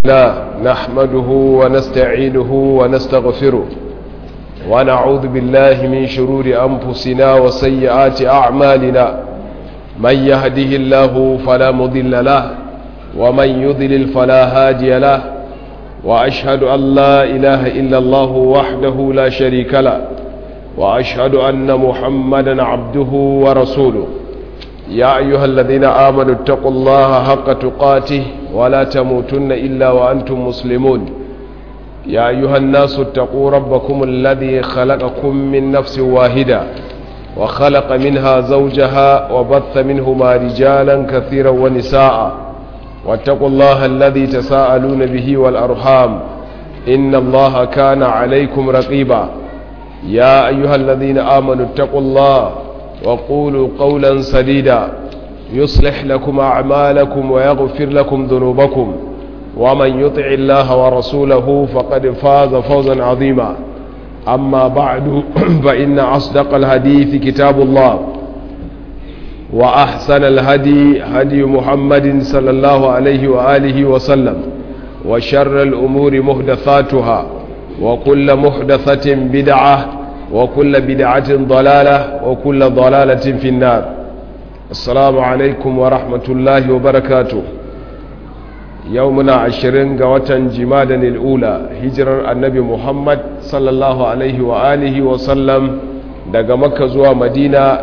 لا نحمده ونستعينه ونستغفره ونعوذ بالله من شرور أنفسنا وسيئات أعمالنا من يهده الله فلا مضل له ومن يضلل فلا هادي له وأشهد أن لا إله إلا الله وحده لا شريك له وأشهد أن محمدا عبده ورسوله يا أيها الذين آمنوا اتقوا الله حق تقاته ولا تموتن إلا وأنتم مسلمون يا أيها الناس اتقوا ربكم الذي خلقكم من نفس واحدة وخلق منها زوجها وبث منهما رجالا كثيرا ونساء واتقوا الله الذي تساءلون به والأرحام إن الله كان عليكم رقيبا يا أيها الذين آمنوا اتقوا الله وقولوا قولا سديدا يصلح لكم أعمالكم ويغفر لكم ذنوبكم ومن يطع الله ورسوله فقد فاز فوزا عظيما أما بعد فإن أصدق الحديث كتاب الله وأحسن الهدي هدي محمد صلى الله عليه وآله وسلم وشر الأمور محدثاتها وكل محدثة بدعة وكل بدعة ضلالة وكل ضلالة في النار السلام عليكم ورحمة الله وبركاته يومنا عشرين قوة جمادا الأولى هجر النبي محمد صلى الله عليه وآله وسلم daga makka zuwa madina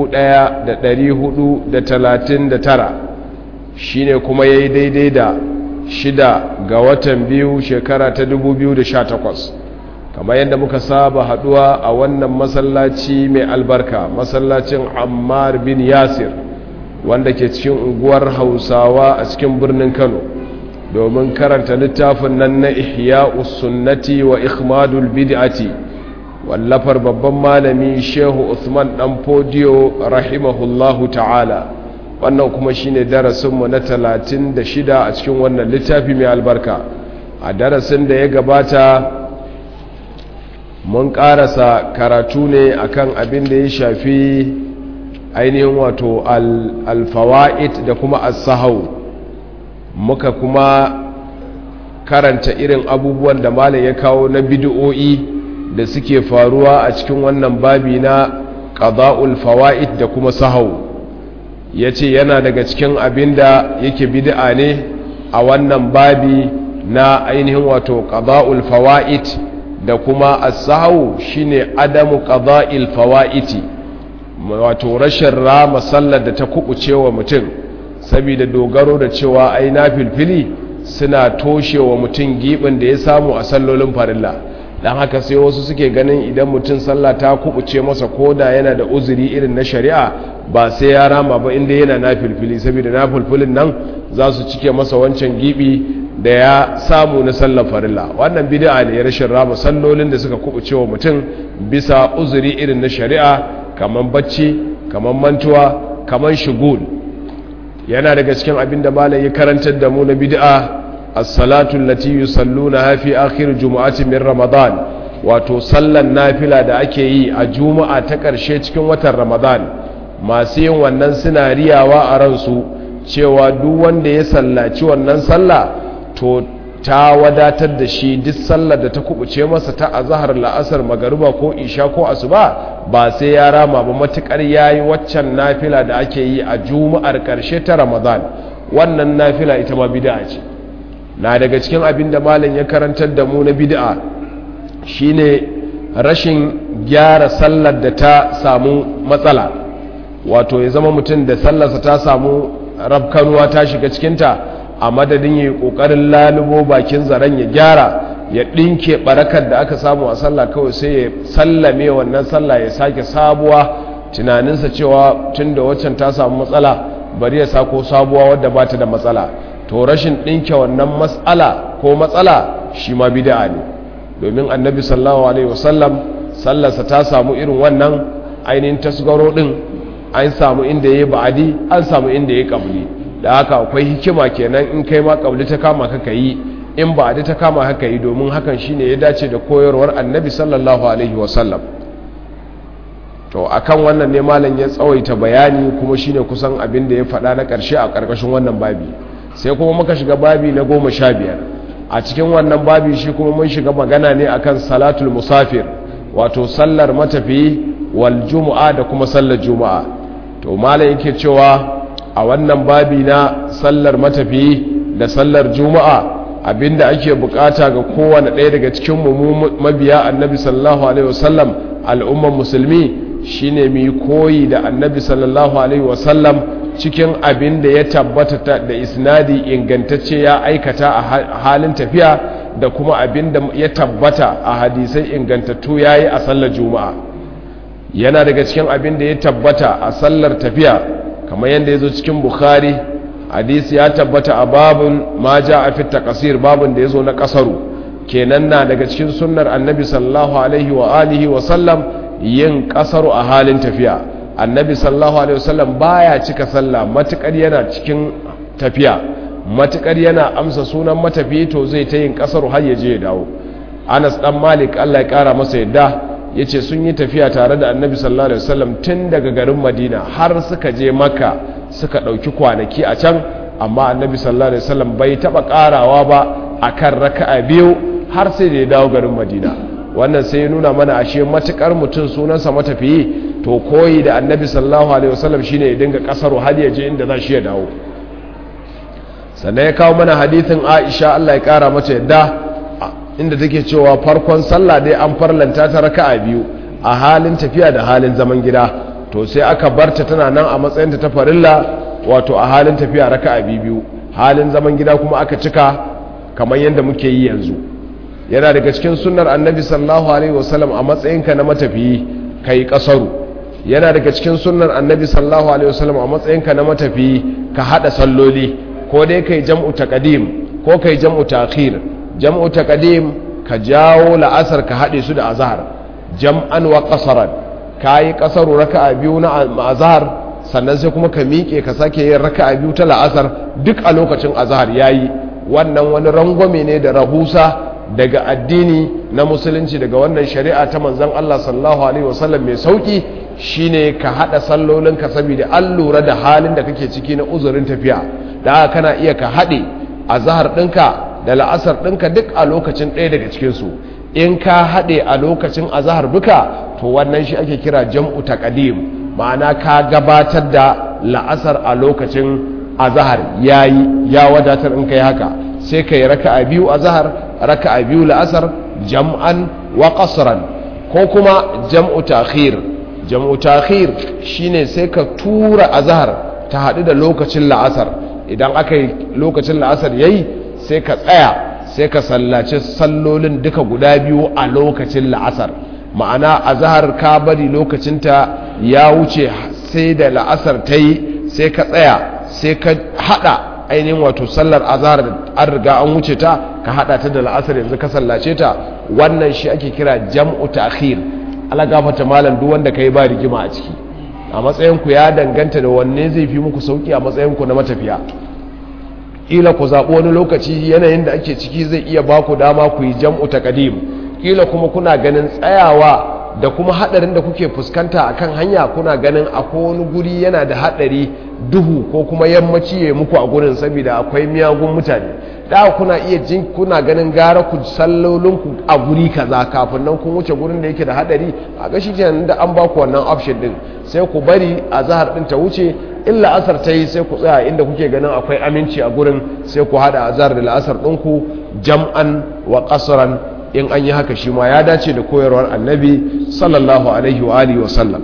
1439 shine kuma ya yi daidai da shida ga watan biyu shekara ta 2018 kamar yadda muka saba haduwa a wannan masallaci mai albarka masallacin ammar bin yasir wanda ke cikin unguwar hausawa a cikin birnin kano domin karanta littafin nan na ihya sunnati wa ikhmadul bid'ati wallafar babban malami shehu usman dan fodiyo rahimahullahu ta'ala wannan kuma shine darasinmu na 36 a cikin wannan littafi mai albarka a darasin da ya gabata mun karasa karatu ne akan abin da ya shafi ainihin wato alfawa'id da kuma as-sahau muka kuma karanta irin abubuwan da malam ya kawo na bid'o'i da suke faruwa a cikin wannan babi na qada'ul fawaid da kuma sahau yace yana daga cikin abin da yake bid'a ne a wannan babi na ainihin wato qada'ul fawaid da kuma as-sahau shine adamu qada'il fawaiti wato rashin rama sallar da ta kubuce wa mutum saboda dogaro da cewa ai nafilfili suna toshe wa mutum gibin da ya samu a sallolin farilla dan haka sai wasu suke ganin idan mutum sallah ta kubuce masa koda yana da uzuri irin na shari'a ba sai ya rama ba inda yana nafilfili saboda nafilfilin nan za su cike masa wancan gibi da ya samu na sallar farilla wannan bid'a ne rashin rama sallolin da suka kubuce wa mutum bisa uzuri irin na shari'a kaman bacci kaman mantuwa kaman shugul yana daga cikin abin da malai ya karantar da mu na bid'a as-salatu allati yusalluna fi akhir jumu'ati min ramadan wato sallan nafila da ake yi a juma'a ta ƙarshe cikin watan ramadan masu yin wannan suna riyawa a ransu cewa duk wanda ya sallaci wannan sallah to ta wadatar da shi duk sallar da ta kubuce masa ta azhar la'asar magariba ko isha ko asuba ba sai ya rama ba matukar yayi waccan nafila da ake yi a juma'ar karshe ta ramadan wannan nafila ita ma bid'a ce na daga cikin abin da malam ya karantar da mu na bid'a shine rashin gyara sallar da ta samu matsala wato ya zama mutum da sallarsa ta samu rabkanuwa ta shiga cikinta a madadin ya yi ƙoƙarin lalubo bakin zaren ya gyara ya ɗinke ɓarakar da aka samu a sallah kawai sai ya sallame wannan sallah ya sake sabuwa tunaninsa cewa tun da waccan ta samu matsala bari ya sako sabuwa wadda ba ta da matsala to rashin ɗinke wannan matsala ko matsala shi ma bida ne domin annabi sallallahu alaihi wasallam sallarsa ta samu irin wannan ainihin tasgaro ɗin an samu inda ya yi ba'adi an samu inda ya yi ƙabli da haka akwai hikima kenan in kai ma kabli ta kama ka yi in ba ta kama haka yi domin hakan shine ya dace da koyarwar annabi sallallahu alaihi wasallam to akan wannan ne malam ya tsawaita bayani kuma shine kusan abin da ya faɗa na ƙarshe a ƙarƙashin wannan babi sai kuma muka shiga babi na goma sha biyar a cikin wannan babi shi kuma mun shiga magana ne akan salatul musafir wato sallar matafiyi wal juma'a da kuma sallar juma'a to malam yake cewa a wannan babi na sallar matafiyi da sallar juma'a abinda ake bukata ga kowane ɗaya daga cikin mu mabiya annabi sallallahu alaihi wasallam al'ummar musulmi shine mu koyi da annabi sallallahu alaihi wasallam cikin abin da ya tabbata da isnadi ingantacce ya aikata a halin tafiya da kuma abin da ya tabbata a hadisai ingantattu ya yi a sallar juma'a yana daga cikin abin da ya tabbata a sallar tafiya kamar yadda ya zo cikin bukhari hadisi ya tabbata a babun ma ja a fitta kasir babun da ya zo na kasaru kenan na daga cikin sunnar annabi sallallahu alaihi wa alihi wa sallam yin kasaru a halin tafiya annabi sallallahu alaihi wasallam baya cika sallah matukar yana cikin tafiya matukar yana amsa sunan matafiyi to zai ta yin kasaru har ya je ya dawo Anas dan Malik Allah ya kara masa yadda yace sun yi tafiya tare da annabi sallallahu alaihi wasallam tun daga garin Madina har suka je Makka suka dauki kwanaki a can amma annabi sallallahu alaihi wasallam bai taba karawa ba akan raka'a biyu har sai da ya dawo garin Madina wannan sai ya nuna mana ashe matukar mutum sunansa matafiyi to koyi da annabi sallallahu alaihi wasallam shine ya dinga kasaru har ya je inda za shi ya dawo sannan ya kawo mana hadithin Aisha Allah ya kara mata yadda inda take cewa farkon sallah dai an farlanta ta raka'a biyu a halin tafiya da halin zaman gida to sai aka barta tana nan a matsayinta ta farilla wato a halin tafiya raka'a biyu halin zaman gida kuma aka cika kamar yadda muke yi yanzu yana daga cikin sunnar annabi sallallahu alaihi wasallam a matsayinka na matafiyi kai kasaru yana daga cikin sunnar annabi sallallahu alaihi wasallam a matsayinka na matafiyi ka hada salloli ko dai kai jam'u taqdim ko kai jam'u ta'khir jam'u taqdim ka jawo la'asar ka hade su da azhar jam'an wa qasaran kai kasaru raka'a biyu na azhar sannan sai kuma ka miƙe ka sake yin raka'a biyu ta la'asar duk a lokacin azhar yayi wannan wani rangwame ne da rahusa daga addini na musulunci daga wannan shari'a ta manzan Allah sallallahu alaihi wasallam mai sauki shine ka hada sallolinka saboda an lura da halin da kake ciki na uzurin tafiya da haka kana iya ka hade azhar ɗinka da la'asar ɗinka duk a lokacin ɗaya daga cikin su in ka hade a lokacin azhar duka to wannan shi ake kira jam'u taqdim ma'ana ka gabatar da la'asar a lokacin azhar yayi ya wadatar in kai haka sai kai raka'a biyu azhar raka'a biyu la'asar jam'an wa qasran ko kuma jam'u ta'khir jam'u ta'khir shine sai ka tura azhar ta hadu da lokacin la'asar idan aka yi lokacin la'asar yayi sai ka tsaya sai ka sallaci sallolin duka guda biyu a lokacin la'asar ma'ana azhar ka bari lokacinta ya wuce sai da la'asar ta yi sai ka tsaya sai ka hada ainihin wato sallar azhar an riga an wuce ta ka hada ta da la'asar yanzu ka sallace ta wannan shi ake kira jam'u ta'khir ala gafata malam duk wanda kai ba rigima a ciki a matsayin ku ya danganta da wanne zai fi muku sauki a matsayin ku na matafiya kila ku zaɓi wani lokaci yanayin da ake ciki zai iya ba ku dama ku yi jam'u taqdim kila kuma kuna ganin tsayawa da kuma hadarin da kuke fuskanta akan hanya kuna ganin akwai wani guri yana da hadari duhu ko kuma yammaci ya muku a gurin saboda akwai miyagun mutane da kuna iya jin kuna ganin gara ku sallolinku a guri kaza kafin nan kun wuce gurin da yake da hadari a ga shi kenan da an ba ku wannan option din sai ku bari a zahar din ta wuce illa asar ta yi sai ku tsaya inda kuke ganin akwai aminci a gurin sai ku hada azhar da la'asar ɗinku jam'an wa qasran in an yi haka shi ma ya dace da koyarwar annabi sallallahu alaihi wa alihi wa sallam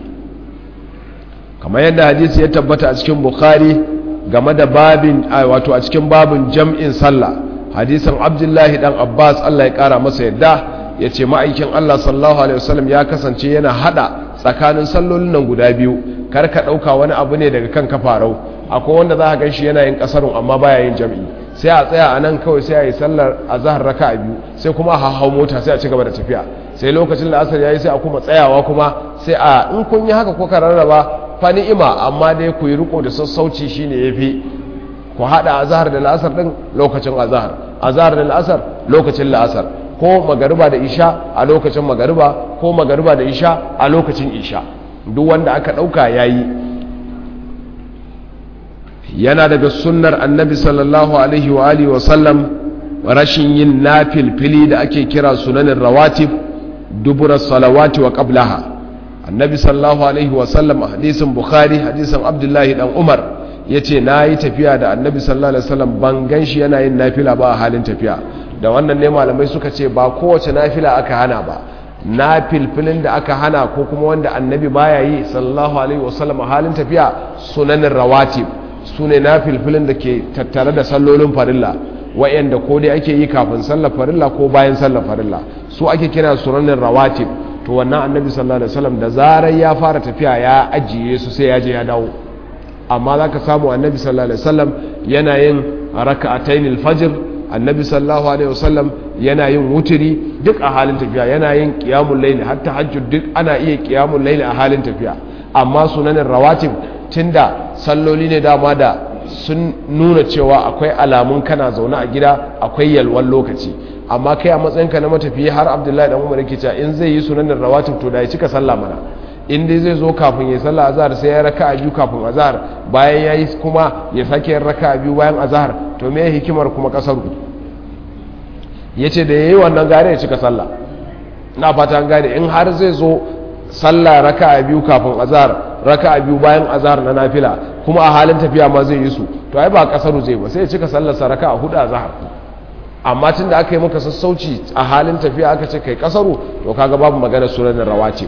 kamar yadda hadisi ya tabbata a cikin bukhari game da babin wato a cikin babin jam'in sallah hadisin abdullahi dan abbas allah ya kara masa yadda ya ce ma'aikin allah sallallahu alaihi wasallam ya kasance yana hada tsakanin sallolin nan guda biyu kar ka ɗauka wani abu ne daga kan kafarau akwai wanda za ka gan shi yana yin ƙasarun amma baya yin jam'i sai a tsaya a nan kawai sai a yi sallar a zahar raka a biyu sai kuma a hau mota sai a ci gaba da tafiya sai lokacin da asar ya yi sai a kuma tsayawa kuma sai a in kun yi haka kuka rarraba fa ni'ima amma dai ku yi riko da sassauci shine yafi ku hada azhar da la'asar din lokacin azhar azhar da la'asar lokacin la'asar ko magariba da isha a lokacin magariba ko magariba da isha a lokacin isha duk wanda aka dauka yayi yana daga sunnar annabi sallallahu alaihi wa alihi wa sallam rashin yin nafilfili da ake kira sunanin rawatib dubura salawati wa qablaha annabi sallallahu alaihi wasallam a hadisin bukhari hadisin abdullahi dan umar ya ce na yi tafiya da annabi sallallahu alaihi wasallam ban gan shi yana yin nafila ba a halin tafiya da wannan ne malamai suka ce ba kowace nafila aka hana ba nafilfilin da aka hana ko kuma wanda annabi baya yi sallallahu alaihi wasallam a halin tafiya sunanin rawatib su ne nafilfilin da ke tattare da sallolin farilla wa'yanda ko dai ake yi kafin sallar farilla ko bayan sallar farilla su ake kira sunanin rawatib to wannan annabi sallallahu alaihi wasallam da zarar ya fara tafiya ya ajiye su sai ya je ya dawo amma za ka samu annabi sallallahu alaihi wasallam yana yin raka'atayn al-fajr annabi sallallahu alaihi wasallam yana yin wuturi duk a halin tafiya yana yin qiyamul layl har tahajjud duk ana iya qiyamul layl a halin tafiya amma sunanin rawatib tunda salloli ne dama da sun nuna cewa akwai alamun kana zaune a gida akwai yalwan lokaci amma kai a matsayinka na matafiya har abdullahi dan umar yake cewa in zai yi sunanin rawatib to da ya cika sallah mana in dai zai zo kafin ya sallah azhar sai ya raka a biyu kafin azhar bayan ya yi kuma ya sake yin raka a biyu bayan azhar to me hikimar kuma kasaru ya ce da ya yi wannan gare ya cika sallah na fata an gane in har zai zo sallah raka a biyu kafin azhar raka a biyu bayan azhar na nafila kuma a halin tafiya ma zai yi su to ai ba kasaru zai ba sai ya cika sallar sa raka a hudu azhar amma tun da aka yi maka sassauci a halin tafiya aka ce kai kasaru to kaga babu magana sunan rawaci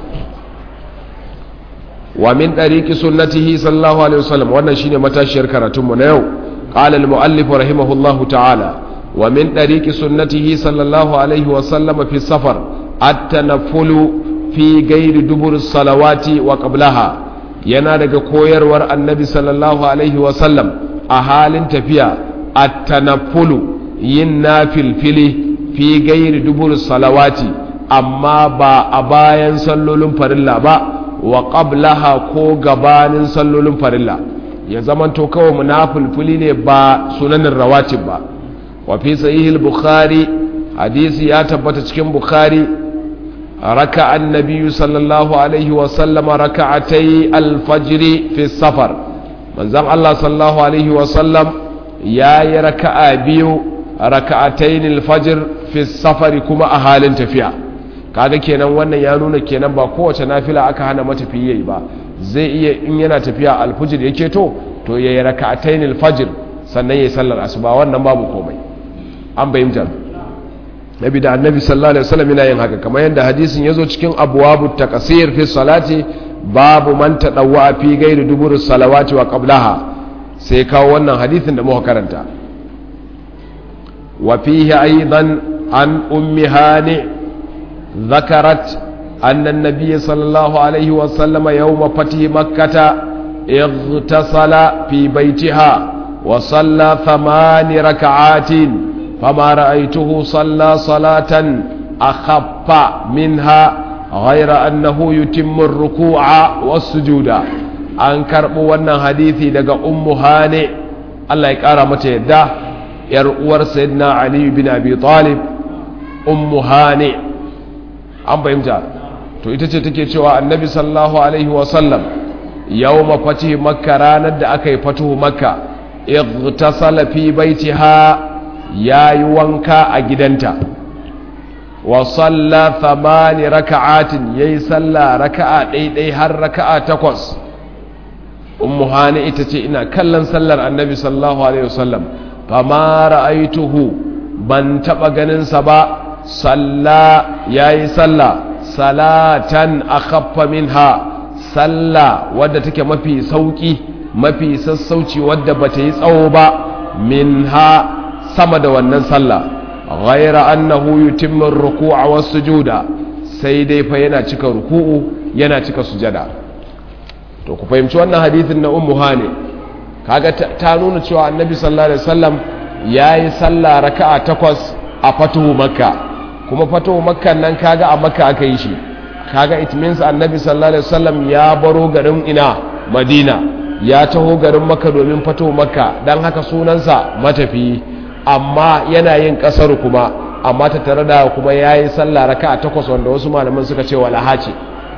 wa min ɗariƙi sunnatihi sallallahu alaihi wasallam wannan shine matashiyar karatunmu na yau qala al-muallif rahimahullahu ta'ala wa min ɗariƙi sunnatihi sallallahu alaihi wasallam fi safar at-tanaffulu fi ghairi dubur salawati wa qablaha yana daga koyarwar annabi sallallahu alaihi wasallam a halin tafiya at-tanaffulu yin nafilfili fi ghairi dubur salawati amma ba a bayan sallolin farilla ba wa qablaha ko gabanin sallolin farilla ya zamanto kawai munafilfili ne ba sunanin rawatib ba wa fi sahih bukhari hadisi ya tabbata cikin bukhari raka annabi sallallahu alaihi wa sallama raka'atai alfajr fi safar manzon Allah sallallahu alaihi wa sallam yayi raka'a biyu raka'atayn alfajr fi safari kuma a halin tafiya kaga kenan wannan ya nuna kenan ba kowace nafila aka hana matafiya yi ba zai iya in yana tafiya alfujir yake to to yayi raka'atayn alfajr sannan yayi sallar asuba wannan babu komai an bayyana nabi da annabi sallallahu alaihi wasallam yana yin haka kamar yadda hadisin yazo cikin abwabut taqsir fi salati babu man tadawwa fi ghairi dubur salawati wa qablaha sai kawo wannan hadisin da muka karanta wa fihi aidan an ummi hani ذكرت أن النبي صلى الله عليه وسلم يوم فتح مكة اغتسل في بيتها وصلى ثمان ركعات فما رأيته صلى صلاة أخف منها غير أنه يتم الركوع والسجود أنكر بوانا حديثي لقى أم هاني الله يكرمه يده يرؤور سيدنا علي بن أبي طالب أم هاني an fahimta to ita ce take cewa annabi sallallahu alaihi wasallam yau mafati makka ranar da aka yi fatuhu makka igtasala fi baitiha yayi wanka a gidanta wa salla thamani raka'atin yayi salla raka'a ɗaiɗai har raka'a takwas ummu hani ita ce ina kallon sallar annabi sallallahu alaihi wasallam fama ra'aituhu ban taba ganin sa ba salla ya yi salla salatan a khaffa minha salla wadda take mafi sauki mafi sassauci wadda ba ta yi tsawo ba minha sama da wannan salla ghaira annahu yutimmu ruku'a was sujuda sai dai fa yana cika ruku'u yana cika sujada to ku fahimci wannan hadithin na ummu hani kaga ta nuna cewa annabi sallallahu alaihi wasallam yayi salla raka'a takwas a fatuhu makka kuma fato makkan nan kaga a makka aka yi shi kaga it means annabi sallallahu alaihi wasallam ya baro garin ina madina ya taho garin makka domin fato makka dan haka sunansa matafi amma yana yin kasar kuma amma ta tare da kuma yayi sallah raka'a takwas wanda wasu malaman suka ce wala hace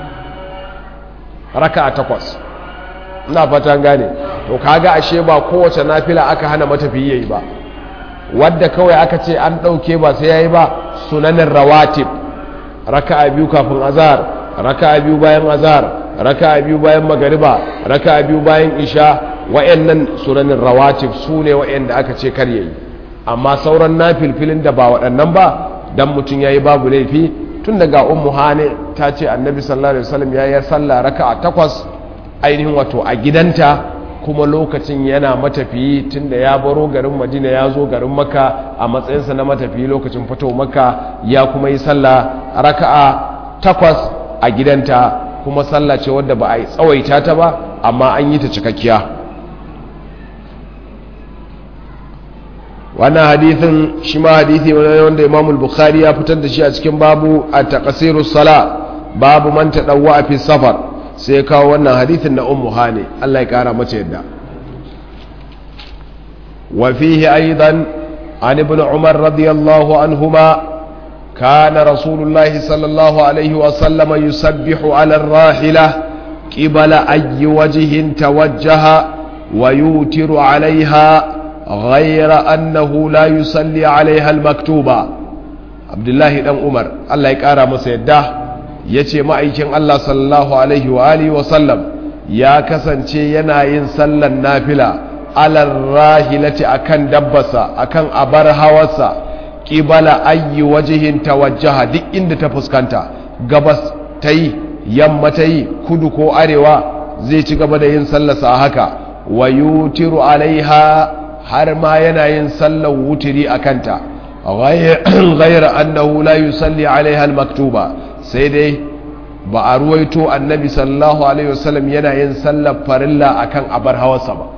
raka'a takwas ina fata gane to kaga ashe ba kowace nafila aka hana matafi yayi ba wadda kawai aka ce an ɗauke ba sai ya yi ba sunanin rawatib raka'a biyu kafin azhar raka'a biyu bayan azhar raka'a biyu bayan magariba raka'a biyu bayan isha wa'annan sunanin rawatib su ne wa'anda aka ce kar yayi amma sauran nafilfilin da ba waɗannan ba dan mutum yayi babu laifi tun daga ummu hane ta ce annabi sallallahu alaihi wasallam yayi sallah raka'a takwas ainihin wato a gidanta kuma lokacin yana matafiyi tunda ya baro garin madina ya zo garin maka a matsayinsa na matafiyi lokacin fito maka ya kuma yi sallah raka'a takwas a gidanta kuma sallah ce wadda ba a yi tsawaita ta ba amma an yi ta cikakkiya wannan hadithin shi ma hadithi wanda imamul bukhari ya fitar da shi a cikin babu a taƙasiru sala babu man taɗawa a fi safar sai ya kawo wannan hadithin na ummu hane Allah ya kara mace yadda wa fihi aidan an ibn umar radiyallahu anhuma kana rasulullah sallallahu alaihi wa sallama yusabbihu ala ar-rahila qibala ayyi wajhin tawajjaha wa yutiru alaiha غير أنه لا يصلي عليها المكتوبة عبد الله بن عمر الله يقرا masa yadda ya ce ma'aikin Allah sallallahu Alaihi wa Alihi wasallam ya kasance yana yin sallan nafila alar rahilati akan dabbasa akan abar hawarsa ƙibala ayyi wajihin tawajjaha duk inda ta fuskanta gabas ta yi yamma ta yi kudu ko arewa zai ci gaba da yin sallasa haka wa yutiru alaiha har ma yana yin sallar wutiri a kanta ghayra annahu la yusalli alaiha al-maktuba sai dai ba a ruwaito annabi sallallahu alaihi wasallam yana yin sallar farilla akan abar hawarsa ba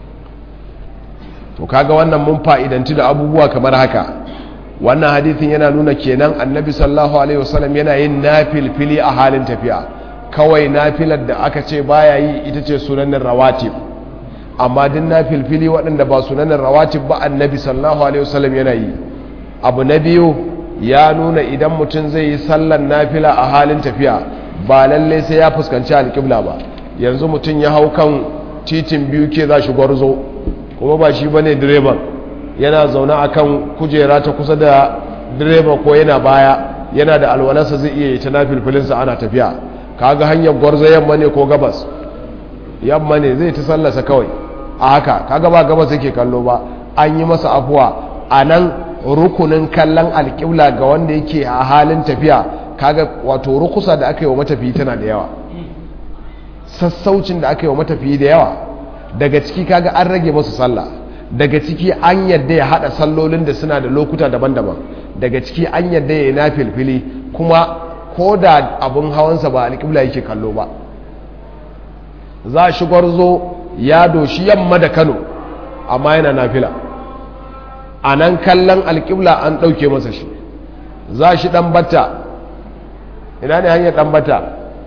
to kaga wannan mun fa'idanci da abubuwa kamar haka wannan hadithin yana nuna kenan annabi sallallahu alaihi wasallam yana yin nafilfili a halin tafiya kawai nafilar da aka ce baya yi ita ce sunanin rawatib amma din nafilfili waɗanda ba sunanin rawatib ba annabi sallallahu alaihi wasallam yana yi abu na biyu ya nuna idan mutum zai yi sallan nafila a halin tafiya ba lallai sai ya fuskanci alƙibla ba yanzu mutum ya hau kan titin biyu ke za shi gwarzo kuma ba shi ba ne direban yana zaune a kan kujera ta kusa da direba ko yana baya yana da alwalarsa zai iya yi ta nafilfilinsa ana tafiya kaga hanyar gwarzo yamma ne ko gabas yamma ne zai ta sallasa kawai a haka kaga ba gabas yake kallo ba an yi masa afuwa a nan rukunin kallon alƙibla ga wanda yake a halin tafiya kaga wato rukusa da aka yi wa matafiyi tana da yawa sassaucin da aka yi wa matafiyi da yawa daga ciki kaga an rage masu sallah daga ciki an yadda ya hada sallolin da suna da lokuta daban-daban daga ciki an yadda ya yi na filfili kuma ko da abin hawansa ba alƙibla yake kallo ba za shi gwarzo ya doshi yamma da kano amma yana nafila a nan kallon alƙibla an ɗauke masa shi za shi ɗan bata ina ne hanyar ɗan bata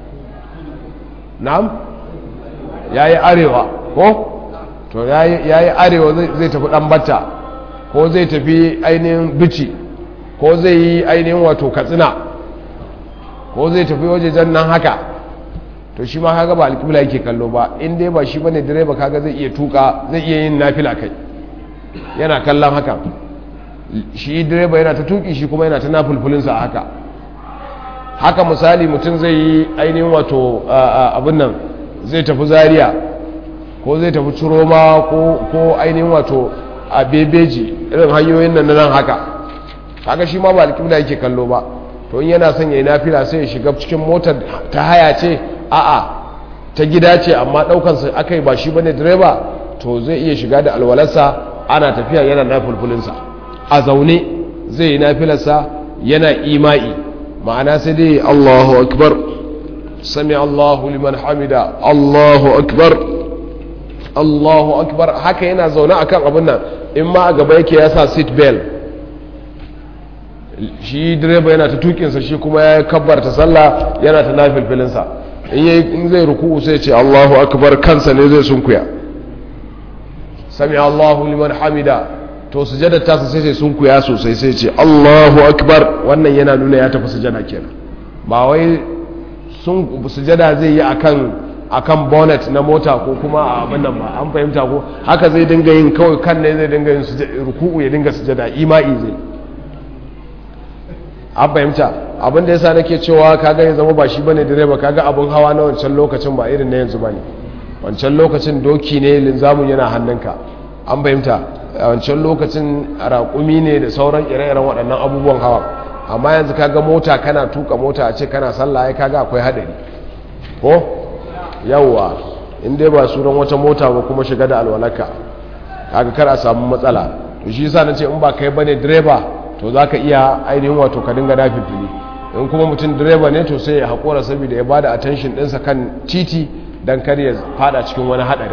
na'am ya yi arewa ko to ya yi arewa zai tafi ɗan bata ko zai tafi ainihin bici ko zai yi ainihin wato katsina ko zai tafi wajejen nan haka to shi ma kaga ba alƙibla yake kallo ba in dai ba shi bane direba kaga zai iya tuka zai iya yin nafila kai yana kallon haka shi direba yana ta tuki shi kuma yana ta nafulfulinsa a haka haka misali mutum zai yi ainihin wato abin nan zai tafi zaria ko zai tafi ciroma ko ainihin wato a bebeji irin hanyoyin nan nan haka haka shi ma ba alƙibla yake kallo ba to in yana son ya yi nafila sai ya shiga cikin motar ta haya ce a'a ta gida ce amma ɗaukansa aka yi ba shi bane direba to zai iya shiga da alwalarsa ana tafiya yana nafulfulinsa a zaune zai yi nafilarsa yana ima'i ma'ana sai dai Allahu akbar sami Allahu liman hamida Allahu akbar Allahu akbar haka yana zaune akan abin nan in ma a gaba yake ya sa seat belt shi direba yana ta tukinsa shi kuma ya kabbarta sallah yana ta nafilfilinsa in zai ruku sai ce Allahu akbar kansa ne zai sunkuya sami Allahu liman hamida to sujada ta sai sai sunkuya sosai sai ce Allahu akbar wannan yana nuna ya tafi sujada kenan ba wai sun sujada zai yi akan akan bonnet na mota ko kuma a abin nan ba an fahimta ko haka zai dinga yin kawai kan ne zai dinga yin ruku'u ya dinga sujada ima'i zai an fahimta abin da yasa nake cewa kaga ya zama ba shi bane direba kaga abin hawa na wancan lokacin ba irin na yanzu bane wancan lokacin doki ne linzamun yana hannunka an fahimta a wancan lokacin raƙumi ne da sauran ire-iren waɗannan abubuwan hawa amma yanzu kaga mota kana tuka mota a ce kana sallah ya kaga akwai haɗari ko yawwa in dai ba sunan wata mota ba kuma shiga da alwalaka kaga kar a samu matsala to shi yasa nace in ba kai bane direba to zaka iya ainihin wato ka dinga dafi fili in kuma mutum direba ne to sai ya hakura saboda ya bada attention ɗinsa kan titi dan kar ya fada cikin wani hadarin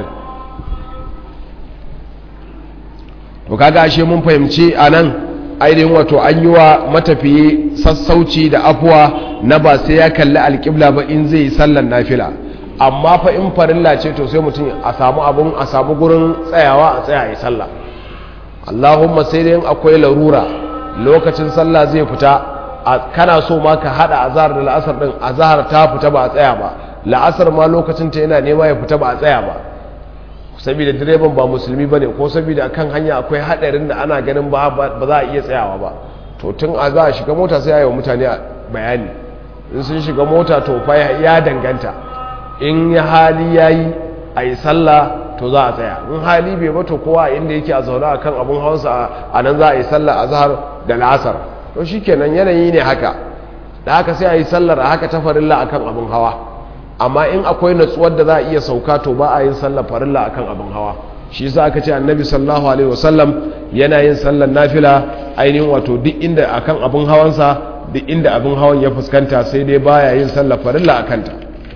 to kaga ashe mun fahimci anan ainihin wato an yi wa matafiye sassauci da afuwa na ba sai ya kalli alƙibla ba in zai yi sallan nafila amma fa in farilla ce to sai mutum a samu abun a samu gurin tsayawa a tsaya a yi sallah allahumma sai dai akwai larura lokacin sallah zai fita kana so ma ka hada azhar da la'asar din azhar ta fita ba a tsaya ba la'asar ma lokacin ta yana nema ya fita ba a tsaya ba saboda direban ba musulmi ba ne ko saboda kan hanya akwai hadarin da ana ganin ba za a iya tsayawa ba to tun a za a shiga mota sai a yi wa mutane bayani in sun shiga mota to fa ya danganta in ya hali ya yi a yi sallah to za a tsaya in hali bai ba to kowa inda yake a zaune a kan abin hawansa a nan za a yi sallah a zahar da la'asar to shi kenan yanayi ne haka da haka sai a yi sallar a haka ta farilla a kan abin hawa amma in akwai natsuwar da za a iya sauka to ba a yin sallar farilla a kan abin hawa shi yasa aka ce annabi sallallahu alaihi wasallam yana yin sallar nafila ainihin wato duk inda akan abin hawansa duk inda abin hawan ya fuskanta sai dai baya yin sallar farilla a kanta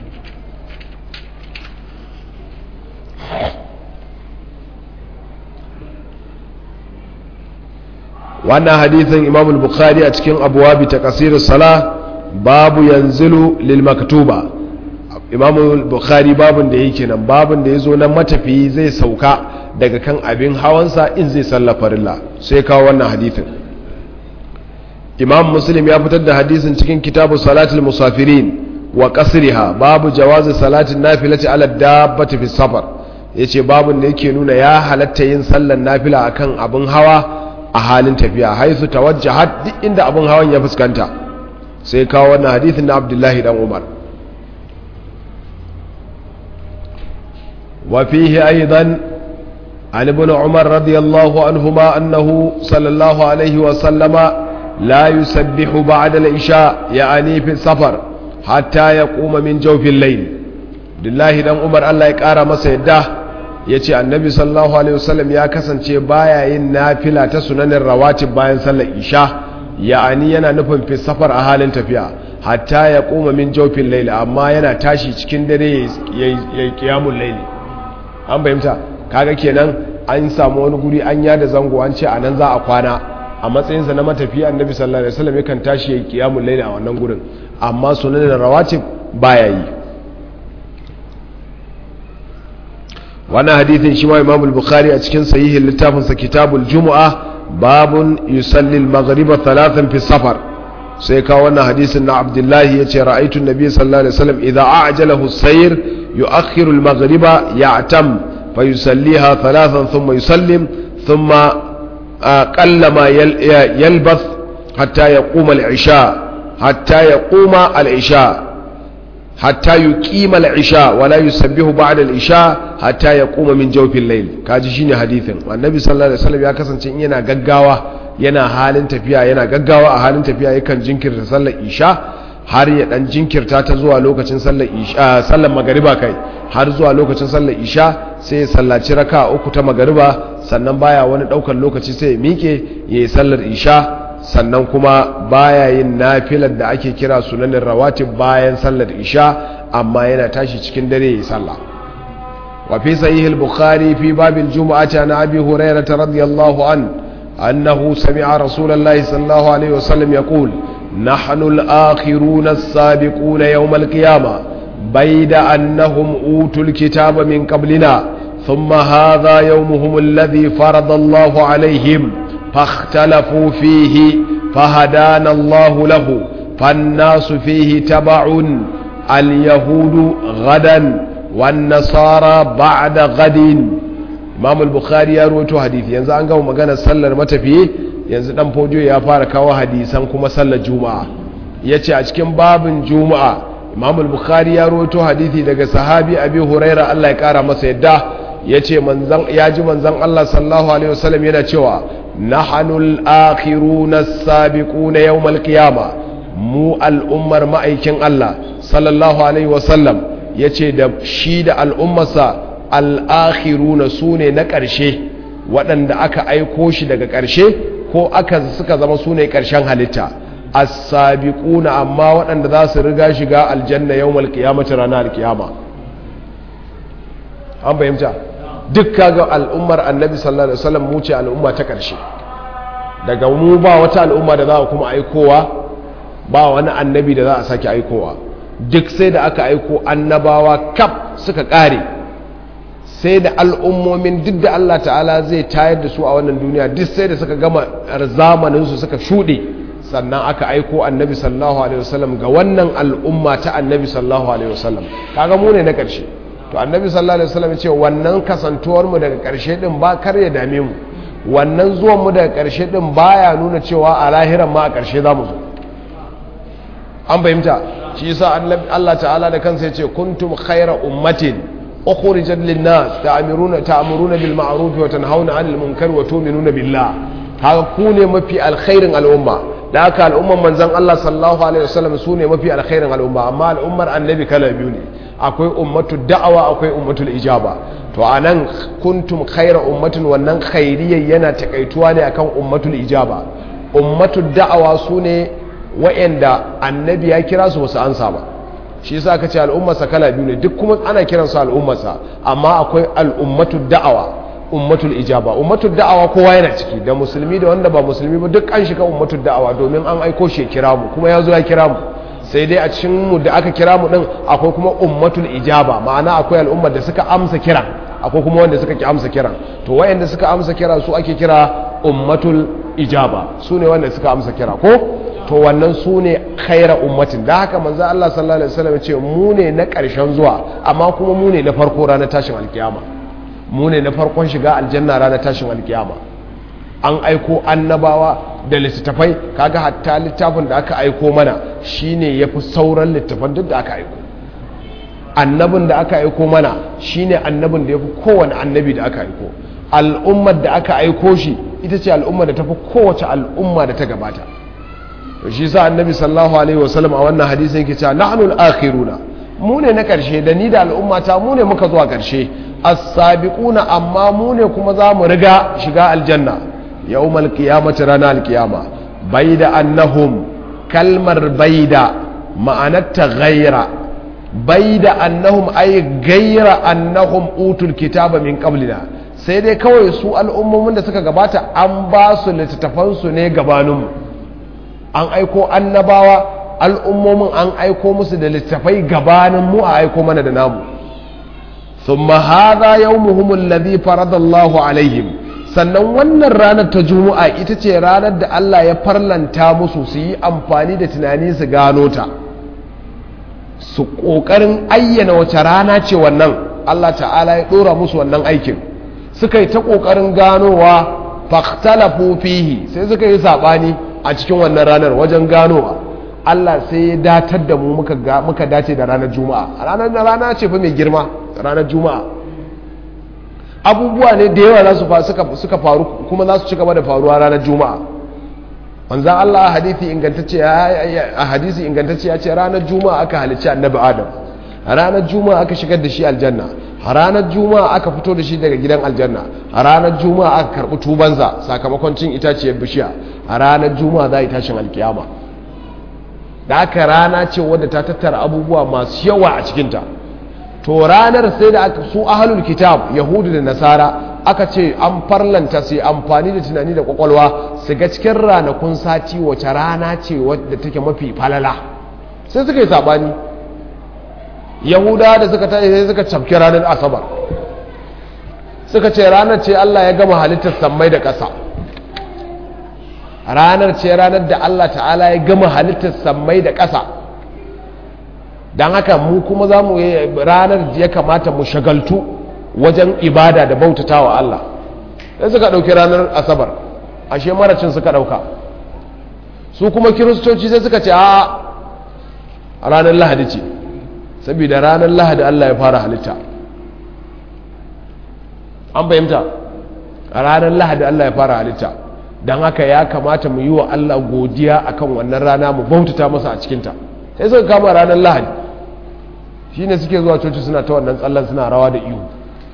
wannan hadithin imam al-bukhari a cikin abuwabi ta kasir sala babu yanzilu lil maktuba imam al-bukhari babun da yake nan babun da yazo nan matafiyi zai sauka daga kan abin hawansa in zai salla farilla sai kawo wannan hadithin imam muslim ya fitar da hadisin cikin kitabu salatul musafirin wa qasriha babu jawazi salatin nafilati ala dabbati fi safar yace babun da yake nuna ya halatta yin sallar nafila akan abin hawa a halin tafiya haisu tawajjahat duk inda abin hawan ya fuskanta sai kawo wannan hadithin na abdullahi dan umar wa fihi aidan an ibn umar radiyallahu anhuma annahu sallallahu alaihi wa sallama la yusabbihu ba'da al-isha ya'ani fi safar hatta yaquma min jawfil layl billahi dan umar Allah ya kara masa yadda ya ce annabi sallallahu alaihi wasallam ya kasance baya yin nafila ta sunanin rawatib bayan sallar isha ya'ani yana nufin fi safar a halin tafiya hatta ya koma min jawfin laili amma yana tashi cikin dare ya yi kiyamun laili an fahimta kaga kenan an samu wani guri an yada zango an ce a nan za a kwana a matsayinsa na matafiya annabi sallallahu alaihi wasallam yakan tashi ya yi kiyamun laili a wannan gurin amma sunanin rawatib baya yi wannan hadithin shi ma imam al-bukhari a cikin sahihin littafinsa kitabul jumu'a babun yusalli al-maghriba thalathan fi safar sai ka wannan hadisin na abdullahi yace ra'aytu an-nabiy sallallahu alaihi wasallam idha a'jalahu as-sayr yu'akhiru al-maghriba ya'tam fa yusalliha thalathan thumma yusallim thumma qallama yalbath hatta yaquma al-isha hatta yaquma al-isha hatta yuqima al-isha wala yusabbihu ba'da al-isha hatta yaquma min jawfil layl kaji shine hadithin annabi sallallahu alaihi wasallam ya kasance in yana gaggawa yana halin tafiya yana gaggawa a halin tafiya yakan jinkirta sallar isha har ya dan jinkirta ta zuwa lokacin sallar isha sallar magariba kai har zuwa lokacin sallar isha sai ya sallaci raka uku ta magariba sannan baya wani daukar lokaci sai ya mike yayi sallar isha sannan kuma baya yin nafilar da ake kira sunanin rawatib bayan sallar isha amma yana tashi cikin dare yayi sallah wa fi sahih al-bukhari fi bab al-jum'ati an abi hurairah radiyallahu an annahu sami'a rasulullahi sallallahu alaihi wasallam yaqul nahnu al-akhiruna as-sabiquna yawm al-qiyamah bayda annahum utul kitaba min qablina ثم هذا يومهم الذي فرض الله عليهم فاختلفوا فيه فهدانا الله له فالناس فيه تبع اليهود غدا wan nasara ba'da ghadin imam al-bukhari ya rawaito hadisi yanzu an gama magana sallar matafiye yanzu dan fojo ya fara kawo hadisan kuma sallar juma'a yace a cikin babin juma'a imam al-bukhari ya rawaito hadisi daga sahabi abi huraira Allah ya kara masa yadda yace manzon ya ji manzon Allah sallallahu alaihi wasallam yana cewa nahanul akhiruna as-sabiquna yawm al-qiyamah mu al'ummar ma'aikin Allah sallallahu alaihi wasallam yace da shi da al'ummarsa al'akhiruna su ne na ƙarshe waɗanda aka aiko shi daga ƙarshe ko aka suka zama su ne ƙarshen halitta as-sabiquna amma waɗanda za su riga shiga aljanna yawmal qiyamati ranar kiyama an fahimta duk kaga al'ummar annabi sallallahu alaihi wasallam mu ce al'umma ta ƙarshe daga mu ba wata al'umma da za a kuma aikowa ba wani annabi da za a sake aikowa duk sai da aka aiko annabawa kaf suka ƙare sai da al'ummomin duk da Allah ta'ala zai tayar da su a wannan duniya duk sai da suka gama zamaninsu suka shuɗe sannan aka aiko annabi sallallahu alaihi wasallam ga wannan al'umma ta annabi sallallahu alaihi wasallam kaga mu ne na ƙarshe to annabi sallallahu alaihi wasallam ce wannan kasantuwar mu daga ƙarshe din ba kar ya dame mu wannan zuwan mu daga ƙarshe din baya nuna cewa a lahiran ma a ƙarshe za mu zo an fahimta shi yasa annabi Allah ta'ala da kansa ya ce kuntum khayra ummatin ukhrijat lin-nas ta'muruna ta'muruna bil ma'ruf wa tanhauna 'anil munkar wa tu'minuna billah haka ku ne mafi alkhairin al'umma da haka al'umman manzon Allah sallallahu alaihi wasallam su ne mafi alkhairin al'umma amma al'ummar annabi kala biyu ne akwai ummatu da'awa akwai ummatul ijaba to anan kuntum khayra ummatin wannan khairiyyar yana takaituwa ne akan ummatul ijaba ummatul da'awa su ne wa'anda annabi ya kira su wasu ansa ba shi yasa aka ce al'ummarsa kala biyu ne duk kuma ana kiransu al'ummarsa amma akwai al'ummatu da'awa ummatul ijaba ummatul da'awa kowa yana ciki da musulmi da wanda ba musulmi ba duk an shiga ummatul da'awa domin an aiko shi kira mu kuma ya zo ya kira mu sai dai a cikin mu da aka kira mu din akwai kuma ummatul ijaba ma'ana akwai al'ummar da suka amsa kiran akwai kuma wanda suka ki amsa kiran to wayanda suka amsa kira su ake kira ummatul ijaba su ne wanda suka amsa kira ko to wannan su ne khaira ummatin da haka manzo Allah sallallahu alaihi wasallam ce mu ne na ƙarshen zuwa amma kuma mu ne na farko ranar tashin alkiyama mu ne na farkon shiga aljanna ranar tashin alkiyama an aiko annabawa da littattafai kaga hatta littafin da aka aiko mana shine yafi sauran littafan duk da aka aiko annabin da aka aiko mana shine annabin da yafi kowane annabi da aka aiko al'ummar da aka aiko shi ita ce al'ummar da tafi kowace al'umma da ta gabata shi sa annabi sallallahu alaihi wasallam a wannan hadisin yake cewa nahnu al-akhiruna mu ne na karshe da ni da al'ummata mu ne muka zuwa karshe as-sabiquna amma mu ne kuma za mu riga shiga aljanna yawmal qiyamati rana al-qiyama baida annahum kalmar baida ma'anarta ghaira baida annahum ay ghaira annahum utul kitaba min qablina sai dai kawai su al'ummomin da suka gabata an ba su littattafansu ne gabaninmu an aiko annabawa al'ummomin an aiko musu da littafai gabanin mu a aiko mana da namu thumma hadha yawmuhum alladhi faradallahu alaihim sannan wannan ranar ta juma'a ita ce ranar da Allah ya farlanta musu su yi amfani da tunani su gano ta su kokarin ayyana wace rana ce wannan Allah ta'ala ya dora musu wannan aikin suka yi ta kokarin ganowa fahtalafu fihi sai suka yi sabani a cikin wannan ranar wajen ganowa Allah sai ya datar da mu muka dace da ranar juma'a ranar da rana ce fa mai girma ranar juma'a abubuwa ne da yawa suka faru kuma za su ci gaba da faruwa ranar juma'a wanzan Allah a hadisi ingantacce a hadisi ingantacce ya ce ranar juma'a aka halicci annabi adam ranar juma'a aka shigar da shi aljanna ranar juma'a aka fito da shi daga gidan aljanna a ranar juma'a aka karbi tubansa sakamakon cin itaciyar bishiya a ranar juma'a za a yi tashin alkiyama da aka rana ce wadda ta tattara abubuwa masu yawa a cikinta to ranar sai da aka su ahalul kitab yahudu da nasara aka ce an farlanta su amfani da tunani da kwakwalwa su ga cikin ranakun sati wace rana ce wadda take mafi falala sai suka yi sabani yahuda da suka tashi sai suka cafke ranar asabar suka ce ranar ce allah ya gama halittar sammai da ƙasa ranar ce ranar da allah ta'ala ya gama halittar sammai da ƙasa don haka mu kuma za mu ranar ya kamata mu shagaltu wajen ibada da bautata wa Allah sai suka ɗauki ranar asabar ashe maracin suka ɗauka su kuma kiristoci sai suka ce a ranar lahadi ce saboda ranar lahadi Allah ya fara halitta an fahimta a ranar lahadi Allah ya fara halitta don haka ya kamata mu yi wa Allah godiya akan wannan rana mu bautata masa a cikinta sai suka kama ranar lahadi shi ne suke zuwa coci suna ta wannan tsallan suna rawa da ihu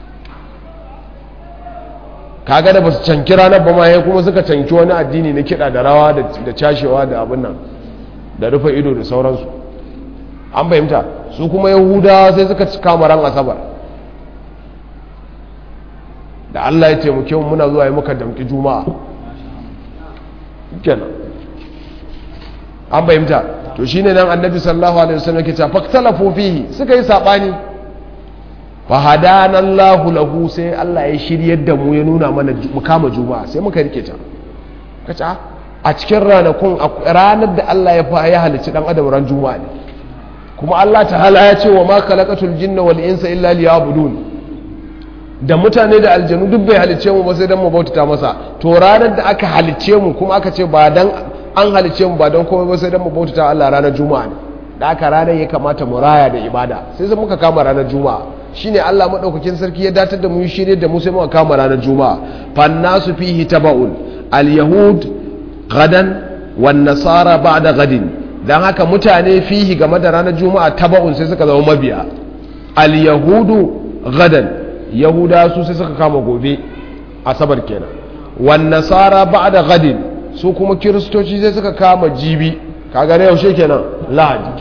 kaga da ba su canki ranar ba ma ya kuma suka canki wani addini na kiɗa da rawa da cashewa da abin nan da rufe ido da sauransu an fahimta su kuma yahudawa sai suka kama ran asabar da allah ya taimake mu muna zuwa yi muka damki juma'a kenan an fahimta to shine nan annabi sallallahu alaihi wasallam yake cewa faktalafu fihi suka yi sabani fa hadana Allahu lahu sai Allah ya shiryar da mu ya nuna mana mu kama juma'a sai muka rike ta kace a cikin ranakun ranar da Allah ya fa ya halicci dan adam ran juma'a ne kuma Allah ta'ala ya ce wa ma khalaqatul jinna wal insa illa liya'budun da mutane da aljanu duk bai halicce mu ba sai dan mu bautata masa to ranar da aka halicce mu kuma aka ce ba dan an halicce mu ba don komai ba sai dan mu bautata Allah ranar juma'a ne da aka ranar ya kamata mu raya da ibada sai sai muka kama ranar juma'a shine Allah madaukakin sarki ya datar da mu shirye da mu sai muka kama ranar juma'a fannasu fihi tabaun al-yahud gadan wan nasara ba'da gadin dan haka mutane fihi game da ranar juma'a tabaun sai suka zama mabiya al-yahudu gadan yahuda su sai suka kama gobe asabar kenan wan nasara ba'da gadin su kuma kiristoci sai suka kama jibi kaga na yaushe kenan lahadi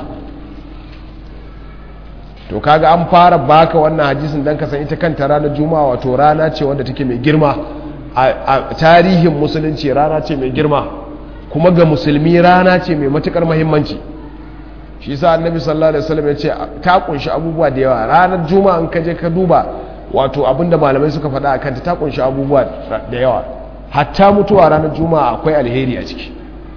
to kaga an fara baka wannan hadisin dan ka san ita kanta ranar juma'a wato rana ce wanda take mai girma a tarihin musulunci rana ce mai girma kuma ga musulmi rana ce mai matukar muhimmanci shi yasa annabi sallallahu alaihi wasallam ya ce ta kunshi abubuwa da yawa ranar juma'a in ka je ka duba wato abinda malamai suka faɗa akan ta ta kunshi abubuwa da yawa hatta mutuwa ranar juma'a akwai alheri a ciki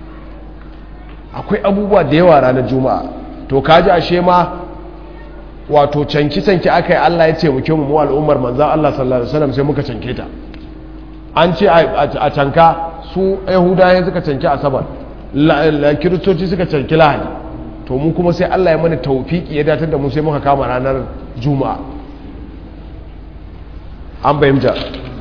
akwai abubuwa da yawa ranar juma'a to kaji ashe ma wato canki-canki aka yi Allah ya ce muke mu al'ummar manzan Allah sallallahu Alaihi wasallam sai muka canke ta an ce a canka su yahudayen suka canki asabar kiristoci suka canki lahadi to mu kuma sai Allah ya mana taufiki ya datar da mu sai muka kama ranar juma'a an bayyanta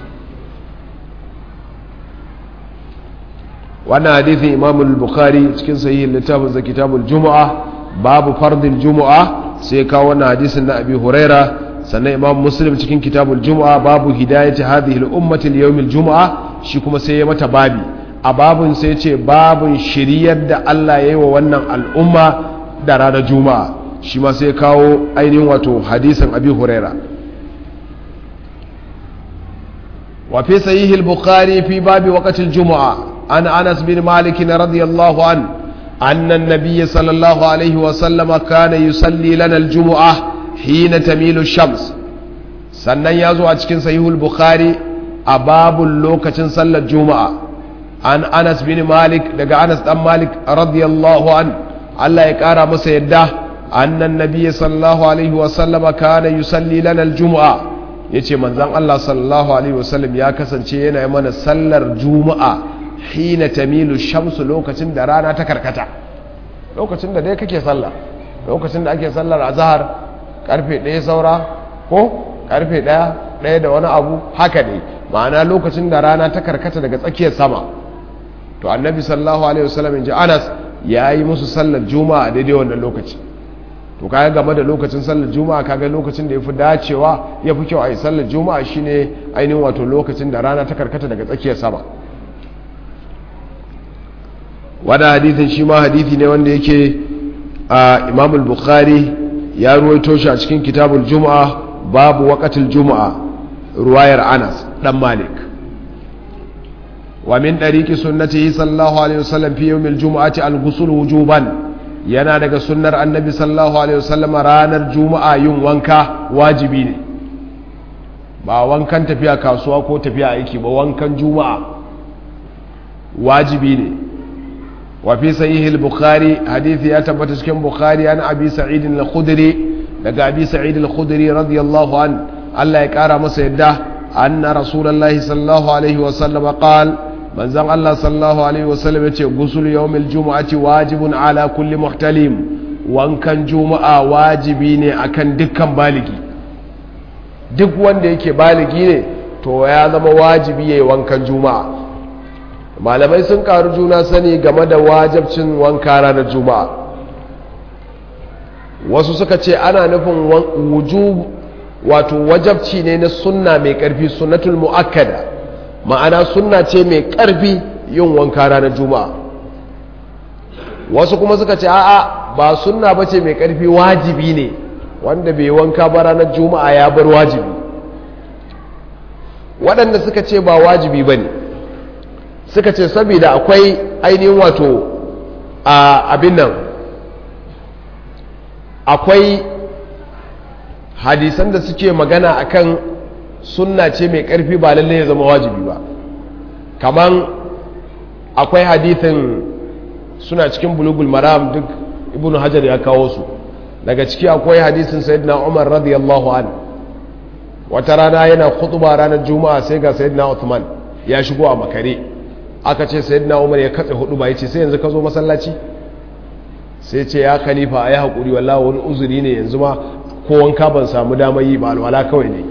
wannan hadithin imamul bukhari cikin sahihin littafin za kitabul juma'a babu fardin juma'a sai kawo wannan hadisin na abi huraira sannan imam muslim cikin kitabul juma'a babu hidayati hadhihi al-ummati li juma'a shi kuma sai ya mata babi a babun sai ce babun shiriyar da Allah ya yi wa wannan al'umma da ranar juma'a shi ma sai kawo ainihin wato hadisin abi huraira wa fi sahih al-bukhari fi babi waqtil juma'a an anas bin malik radiyallahu anhu أن النبي صلى الله عليه وسلم كان يصلي لنا الجمعة حين تميل الشمس sannan ya zo a cikin sahihul bukhari a babun lokacin sallar juma'a an anas bin malik daga anas dan malik radiyallahu an Allah ya kara masa yadda annan nabiyyi sallallahu alaihi wa sallama kana yusalli lana aljum'a yace manzon Allah sallallahu alaihi wa sallam ya kasance yana yi mana sallar juma'a hina tamilu shamsu lokacin da rana ta karkata lokacin da dai kake sallah lokacin da ake sallar azhar karfe 1 saura ko karfe 1 1 da wani abu haka ne ma'ana lokacin da rana ta karkata daga tsakiyar sama to annabi sallallahu alaihi wasallam inji Anas ya yi musu sallar juma'a daidai wannan lokaci to kaga game da lokacin sallar juma'a kaga lokacin da yafi dacewa yafi kyau a yi sallar juma'a shine ainihin wato lokacin da rana ta karkata daga tsakiyar sama wada hadithin shi ma hadithi ne wanda yake a imam bukhari ya ruwaito shi a cikin kitabul juma'a babu waqatil juma'a ruwayar anas dan malik wa min dariqi sunnatihi sallallahu alaihi wasallam fi yawmil juma'ati al-ghusl wujuban yana daga sunnar annabi sallallahu alaihi wasallam ranar juma'a yin wanka wajibi ne ba wankan tafiya kasuwa ko tafiya aiki ba wankan juma'a wajibi ne wa fi sahih al-bukhari hadisi ya tabbata cikin bukhari an abi sa'id al-khudri daga abi sa'id al-khudri radiyallahu an Allah ya kara masa yadda anna rasulullahi sallallahu alaihi wa sallam qala manzon Allah sallallahu alaihi wa sallam yace gusul yawmil jumu'ati wajibun ala kulli muhtalim wankan juma'a wajibi ne akan dukkan baligi duk wanda yake baligi ne to ya zama wajibi yayi wankan juma'a malamai sun karu juna sani game da wajabcin wanka ranar juma'a wasu suka ce ana nufin wujub wato wajabci ne na sunna mai karfi sunnatul mu'akkada ma'ana sunna ce mai karfi yin wanka ranar juma'a wasu kuma suka ce a'a ba sunna bace mai karfi wajibi ne wanda bai wanka ba ranar juma'a ya bar wajibi waɗanda suka ce ba wajibi ba ne suka ce saboda akwai ainihin wato a abin nan akwai hadisan da suke magana akan sunna ce mai ƙarfi ba lalle ya zama wajibi ba kaman akwai hadithin suna cikin bulugul maram duk ibn hajar ya kawo su daga ciki akwai hadisin sayyidina umar radiyallahu an wata rana yana khutba ranar juma'a sai ga sayyidina uthman ya shigo a makare aka ce sayyidina umar ya katse hudu ba yace sai yanzu ka zo masallaci sai ce ya khalifa ayi hakuri wallahi wani uzuri ne yanzu ma ko wanka ban samu damar yi ba alwala kawai ne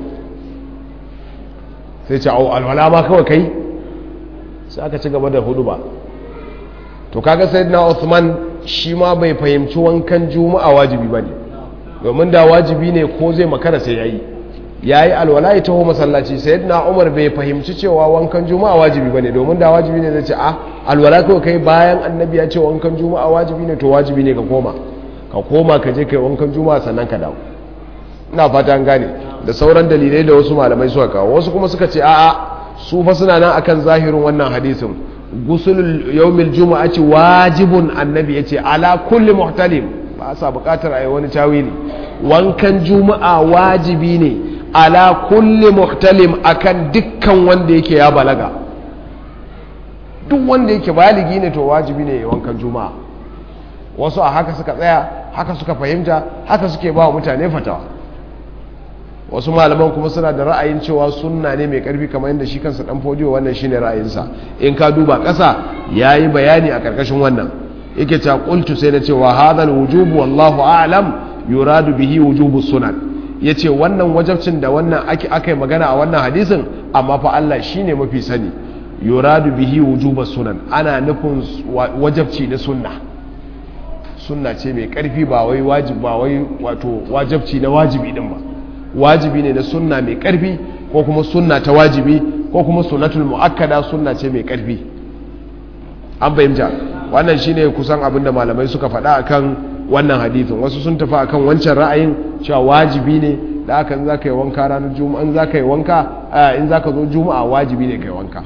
sai ce au alwala ma kawai kai sai aka ci gaba da hudu ba to kaga sayyidina uthman shi ma bai fahimci wankan juma'a wajibi bane domin da wajibi ne ko zai makara sai yayi yayi alwala ya taho masallaci sayyidina umar bai fahimci cewa wankan juma'a wajibi bane domin da wajibi ne zai ce a alwala kawai kai bayan annabi ya ce wankan juma'a wajibi ne to wajibi ne ka koma ka koma ka je kai wankan juma'a sannan ka dawo ina fata an gane da sauran dalilai da wasu malamai suka kawo wasu kuma suka ce a'a su fa suna nan akan zahirin wannan hadisin gusul yawmil juma'ati wajibun annabi yace ala kulli muhtalim ba sa bukatar ayi wani tawili wankan juma'a wajibi ne ala kulli muhtalim akan dukkan wanda yake ya balaga duk wanda yake baligi ne to wajibi ne wankan juma'a wasu a haka suka tsaya haka suka fahimta haka suke ba mutane fatawa wasu malaman kuma suna da ra'ayin cewa sunna ne mai karfi kamar yadda shi kansa dan fodiyo wannan shine ra'ayinsa in ka duba ƙasa yayi bayani a karkashin wannan yake ta qultu sai na cewa hadal wujubu wallahu a'lam yuradu bihi wujubu sunan yace wannan wajabcin da wannan ake akai magana a wannan hadisin amma fa Allah shine mafi sani yuradu bihi wujubu sunan ana nufin wajabci na sunna sunna ce mai karfi ba wai wajib ba wai wato wajabci na wajibi din ba wajibi ne na sunna mai karfi ko kuma sunna ta wajibi ko kuma sunnatul muakkada sunna ce mai karfi an fahimta wannan shine kusan abin da malamai suka faɗa akan wannan hadithin wasu sun tafi akan wancan ra'ayin cewa wajibi ne da aka in zaka yi wanka ranar juma'a in zaka yi wanka in zaka zo juma'a wajibi ne kai wanka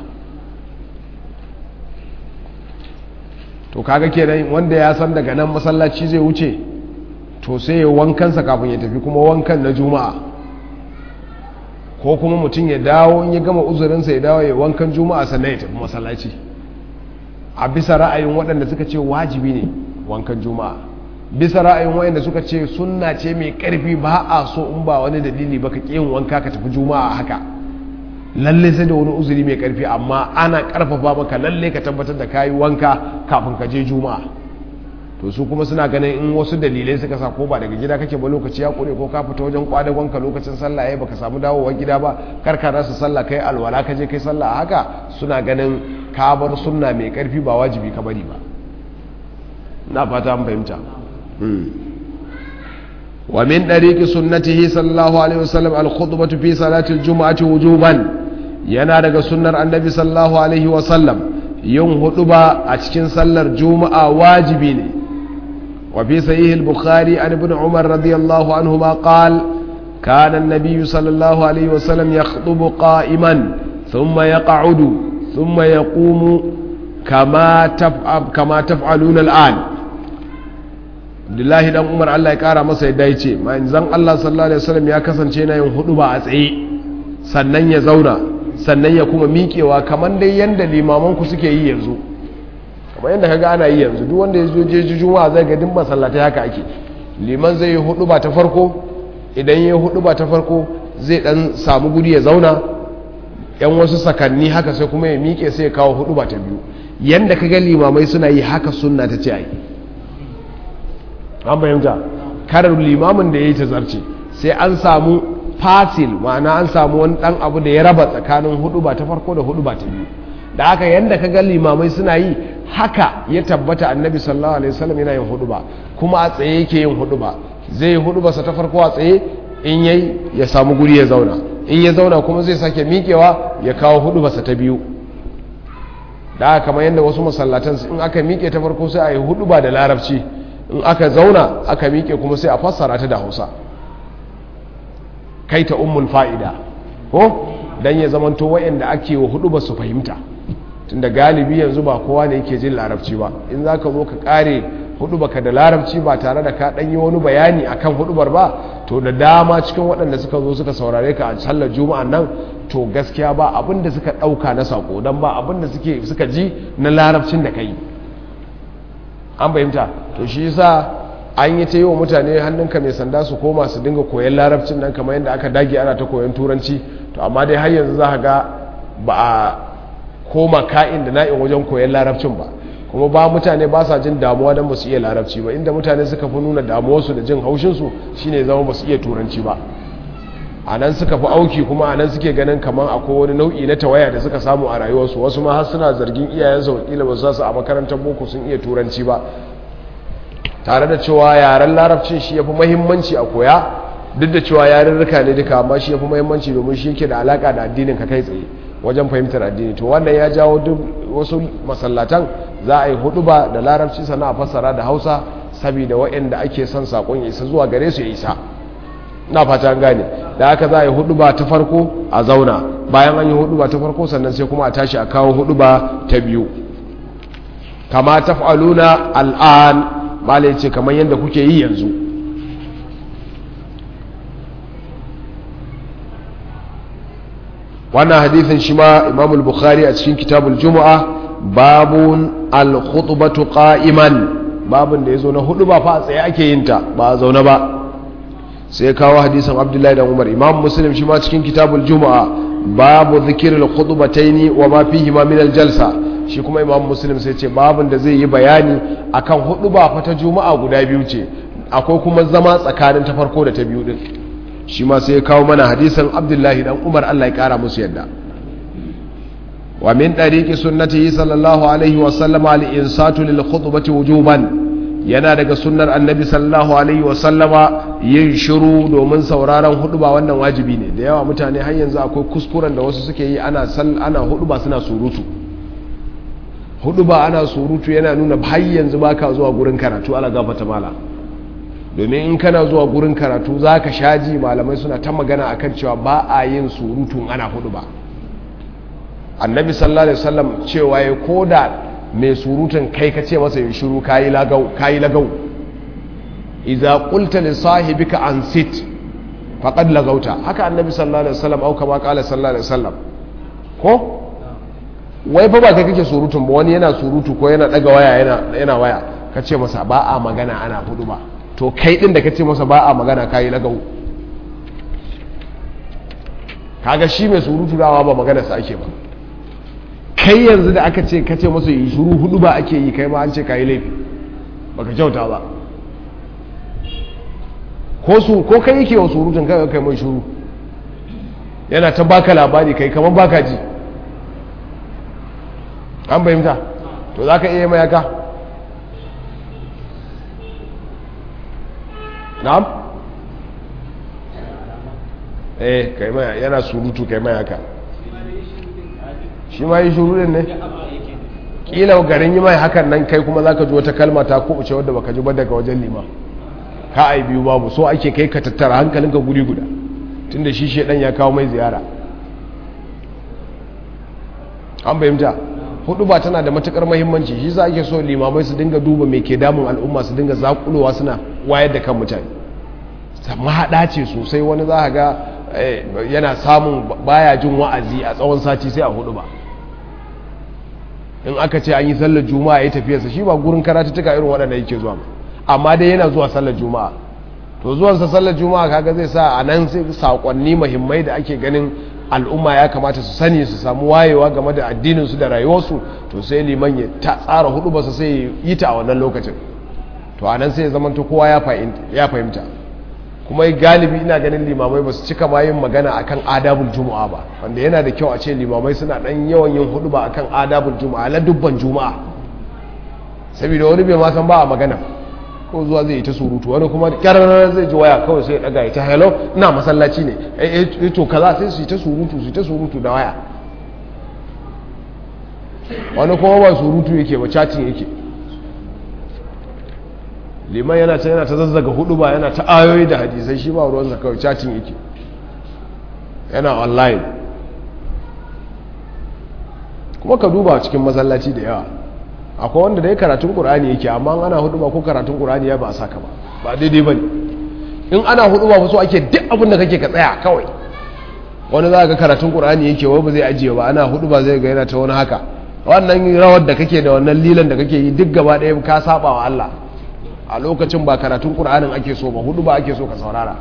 to kaga kenan wanda ya san daga nan masallaci zai wuce to sai ya wankansa kafin ya tafi kuma wankan na juma'a ko kuma mutum ya dawo in ya gama uzurinsa ya dawo ya wankan juma'a sannan ya tafi masallaci a bisa ra'ayin waɗanda suka ce wajibi ne wankan juma'a bisa ra'ayin waɗanda suka ce sunna ce mai ƙarfi ba a so in ba wani dalili ba ka yin wanka ka tafi juma'a haka lalle sai da wani uzuri mai ƙarfi amma ana ƙarfafa maka lalle ka tabbatar da kayi wanka kafin ka je juma'a to su kuma suna ganin in wasu dalilai suka sa ko ba daga gida kake ba lokaci ya kure ko ka fita wajen kwadagonka lokacin sallah yayi baka samu dawowar gida ba kar ka rasa sallah kai alwala ka je kai sallah a haka suna ganin ka bar sunna mai karfi ba wajibi ka bari ba na fata an fahimta wa min dariqi sunnatihi sallallahu alaihi wasallam al-khutbatu fi salati al-jum'ati wujuban yana daga sunnar annabi sallallahu alaihi wasallam yin huduba a cikin sallar juma'a wajibi ne وفي صحيح البخاري عن ابن عمر رضي الله عنهما قال كان النبي صلى الله عليه وسلم يخطب قائما ثم يقعد ثم يقوم كما تفعل كما تفعلون الآن Abdullahi dan Umar Allah ya kara masa yadda ya ce manzon Allah sallallahu alaihi wasallam ya kasance na yin hudu ba a tsaye sannan ya zauna sannan ya kuma miƙewa kamar dai yanda limaman ku suke yi yanzu kamar yadda kaga ana yi yanzu duk wanda ya zo je juma'a zai ga duk masallatai haka ake liman zai yi hudu ba ta farko idan ya yi hudu ba ta farko zai dan samu guri ya zauna yan wasu sakanni haka sai kuma ya miƙe sai ya kawo hudu ba ta biyu yanda kaga limamai suna yi haka sunna ta ce ai an bayyanta karar limamin da ya yi ta zarce sai an samu fasil ma'ana an samu wani dan abu da ya raba tsakanin hudu ba ta farko da hudu ba ta biyu da haka yanda kaga limamai suna yi haka ya tabbata annabi sallallahu alaihi wasallam yana yin hudu ba kuma a tsaye yake yin hudu ba zai hudu ba sa ta farko a tsaye in yayi ya samu guri ya zauna in ya zauna kuma zai sake miƙewa ya kawo hudu ba sa ta biyu da haka kamar yadda wasu masallatan in aka miƙe ta farko sai a yi hudu ba da larabci in aka zauna aka miƙe kuma sai a fassara ta da hausa kai ta ummul fa'ida ko dan ya zamanto wa'anda ake wa hudu ba su fahimta tunda galibi yanzu ba kowa ne yake jin larabci ba in za ka zo ka kare hudu baka da larabci ba tare da ka ɗanyi wani bayani akan hudubar ba to da dama cikin waɗanda suka zo suka saurare ka a sallar juma'an nan to gaskiya ba abin da suka ɗauka na sako don ba abin da suka ji na larabcin da ka yi an fahimta to shi yasa an yi ta yi wa mutane hannunka mai sanda su koma su dinga koyan larabcin nan kamar yadda aka dage ana ta koyan turanci to amma dai har yanzu za ga ba a koma ka'in da na'in wajen koyan larabcin ba kuma ba mutane ba sa jin damuwa don ba su iya larabci ba inda mutane suka fi nuna damuwarsu da jin haushinsu shine zama ba su iya turanci ba a nan suka fi auki kuma a nan suke ganin kamar akwai wani nau'i na tawaya da suka samu a rayuwarsu wasu ma har suna zargin iyayensu wakila ba su su a makarantar boko sun iya turanci ba tare da cewa yaren larabcin shi ya fi mahimmanci a koya duk da cewa yarurruka ne duka amma shi ya fi mahimmanci domin shi yake da alaka da addinin ka kai tsaye wajen fahimtar addini to wannan ya jawo duk wasu masallatan za a yi hudu ba da larabci sana a fassara da hausa saboda waɗanda ake son saƙon ya isa zuwa gare su ya isa na fata an gane da haka za a yi hudu ba ta farko a zauna bayan an yi hudu ba ta farko sannan sai kuma a tashi a kawo hudu ba ta biyu kama taf'aluna al'an malai ce kamar yadda kuke yi yanzu wannan hadithin shi ma imam bukhari a cikin kitabul juma'a babun al-khutbatu qa'iman babun da yazo na hudu ba fa tsaye ake yin ta ba a zaune ba sai kawo hadisin abdullahi da umar imam muslim shi ma cikin kitabul juma'a babu dhikr al-khutbataini wa ma fihi ma min al-jalsa shi kuma imam muslim sai ce babun da zai yi bayani akan hudu ba fa ta juma'a guda biyu ce akwai kuma zama tsakanin ta farko da ta biyu din shi ma sai ya kawo mana hadisan abdullahi dan umar allah ya kara musu yadda wa min ɗariƙi sunnatihi sallallahu alaihi wasallam al-insatu lil khutbati wujuban yana daga sunnar annabi sallallahu alaihi wasallama yin shiru domin sauraron huduba wannan wajibi ne da yawa mutane har yanzu akwai kuskuren da wasu suke yi ana ana huduba suna surutu huduba ana surutu yana nuna har yanzu baka zuwa gurin karatu ala gafata mala domin in kana zuwa gurin karatu za ka shaji malamai suna ta magana a kan cewa ba a yin surutun ana hudu ba annabi sallallahu alaihi wasallam cewa ya koda mai surutun kai ka ce masa yin shiru kayi lagau kayi lagau idza qulta li sahibika an sit faqad lagauta haka annabi sallallahu alaihi wasallam au kama qala sallallahu alaihi wasallam ko wai fa ba kai kake surutun ba wani yana surutu ko yana daga waya yana yana waya ka ce masa ba a magana ana hudu ba to kai din da ka ce masa ba a magana kayi lagau kaga shi mai surutu dawa ba magana sa ake ba kai yanzu da aka ce ka ce masa yi shuru hudu ba ake yi kai ma an ce kayi laifi baka kyauta ba ko su ko kai yake wa surutun kai kai mai shuru yana ta baka labari kai kamar baka ji an bayyanta to za ka iya mai aka na'am eh kai mai yana surutu kai mai haka shi ma yi shuru ne kila garin yi mai hakan nan kai kuma zaka ji wata kalma ta kubuce wadda baka ji ba daga wajen lima ka ai biyu babu so ake kai ka tattara hankalinka guri guda tunda shi shedan ya kawo mai ziyara an bayyanta hudu ba tana da matukar mahimmanci shi za ake so limamai su dinga duba mai ke damun al'umma su dinga zakulowa suna wayar da kan mutane mahaɗa ce sosai wani za ga yana samun baya jin wa'azi a tsawon sati sai a hudu ba in aka ce an yi sallar juma'a ya tafiyarsa shi ba gurin karatuttuka irin waɗanda yake zuwa ba amma dai yana zuwa sallar juma'a to zuwansa sallar juma'a kaga zai sa a nan sai saƙonni muhimmai da ake ganin al'umma ya kamata su sani su samu wayewa game da addininsu da rayuwarsu to sai liman ya tsara hudu ba su sai yi ta a wannan lokacin to a nan sai ya zamanta kowa ya fahimta kuma galibi ina ganin limamai ba su cika ma yin magana akan adabul juma'a ba wanda yana da kyau a ce limamai suna dan yawan yin hudu ba akan adabul juma'a la dubban juma'a saboda wani bai ma san ba a magana ko zuwa zai yi ta surutu wani kuma kyarar zai ji waya kawai sai ya daga ya ta hello ina masallaci ne eh to kaza sai su yi ta surutu su yi ta surutu da waya wani kuma ba surutu yake ba chatting yake liman yana ta yana ta zazzaga hudu ba yana ta ayoyi da hadisai shi ba ruwansa kawai chatting yake yana online kuma ka duba cikin masallaci da yawa akwai wanda dai karatun qur'ani yake amma ana hudu ba ko karatun qur'ani ya ba a saka ba ba daidai bane in ana hudu ba so ake duk abin da kake ka tsaya kawai wani za ga karatun qur'ani yake wai ba zai ajiye ba ana hudu ba zai ga yana ta wani haka wannan rawar da kake da wannan lilan da kake yi duk gaba ɗaya ka saba wa Allah a lokacin ba karatun ƙur'anin ake so ba hudu ba ake so ka saurara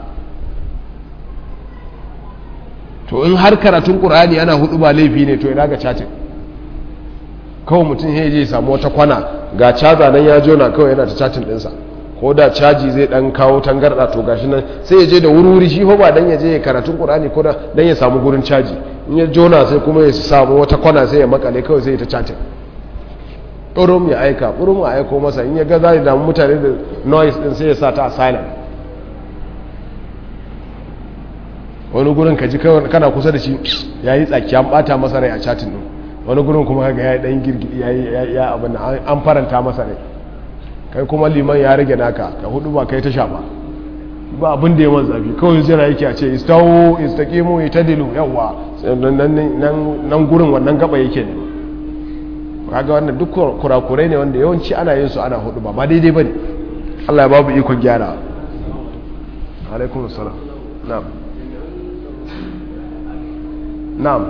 to in har karatun ƙur'ani ana hudu ba laifi ne to ina ga cacin kawai mutum ya je samu wata kwana ga caza nan ya jona kawai yana ta cacin ɗinsa ko da caji zai ɗan kawo tangarɗa to gashi nan sai ya je da wuri-wuri shi ba dan ya je karatun ƙur'ani ko dan ya samu gurin caji in ya jona sai kuma ya samu wata kwana sai ya makale kawai sai ya ta cacin ɓurum ya aika ɓurum ya aiko masa in ya ga za damu mutane da noise ɗin sai ya sa ta a silent wani gurin ka ji kana kusa da shi ya yi tsaki an ɓata masa rai a chatin ɗin wani gurin kuma ga ya yi ɗan girgidi ya abin an faranta masa rai kai kuma liman ya rage naka ka hudu ba kai ta sha ba ba abin da ya man zafi kawai zira yake a ce istawo istaqimu itadilu yawa nan gurin wannan gaba yake ne kaga wannan duk kurakurai ne wanda yawanci ana yin su ana hudu ba ba daidai bane Allah ya babu ikon gyara alaikum assalam na'am na'am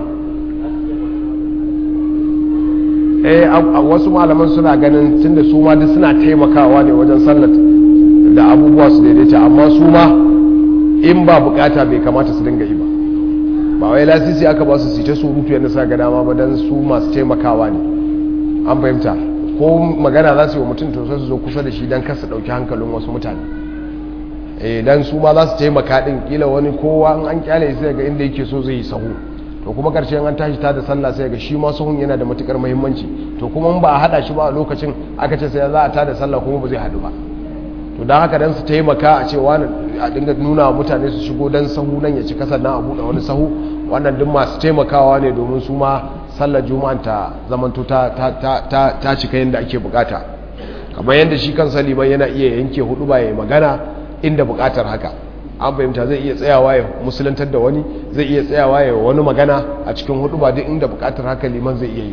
eh wasu malaman suna ganin tunda su ma duk suna taimakawa ne wajen sallat da abubuwa su daidaita amma su ma in ba bukata bai kamata su dinga yi ba ba wai lasisi aka ba su su ta surutu yadda sa ga dama ba dan su masu taimakawa ne an fahimta ko magana za su yi wa mutum to su zo kusa da shi don kasa ɗauki hankalin wasu mutane idan su ma za su taimaka ɗin kila wani kowa an kyale sai ga inda yake so zai yi sahu to kuma karshe an tashi ta da sallah sai ga shi ma sahun yana da matukar muhimmanci to kuma ba a hada shi ba a lokacin aka ce sai za a ta da sallah kuma ba zai hadu ba to don haka dan su taimaka a ce wani a dinga nuna wa mutane su shigo dan sahu nan ya ci kasar nan a buɗe wani sahu wannan duk masu taimakawa ne domin su ma sallar juma'an ta zamanto ta ta cika yadda ake bukata kamar yadda shi kan liman yana iya yanke hudu ba ya magana inda bukatar haka an fahimta zai iya tsayawa ya musulantar da wani zai iya tsayawa ya wani magana a cikin hudu ba duk inda bukatar haka liman zai iya yi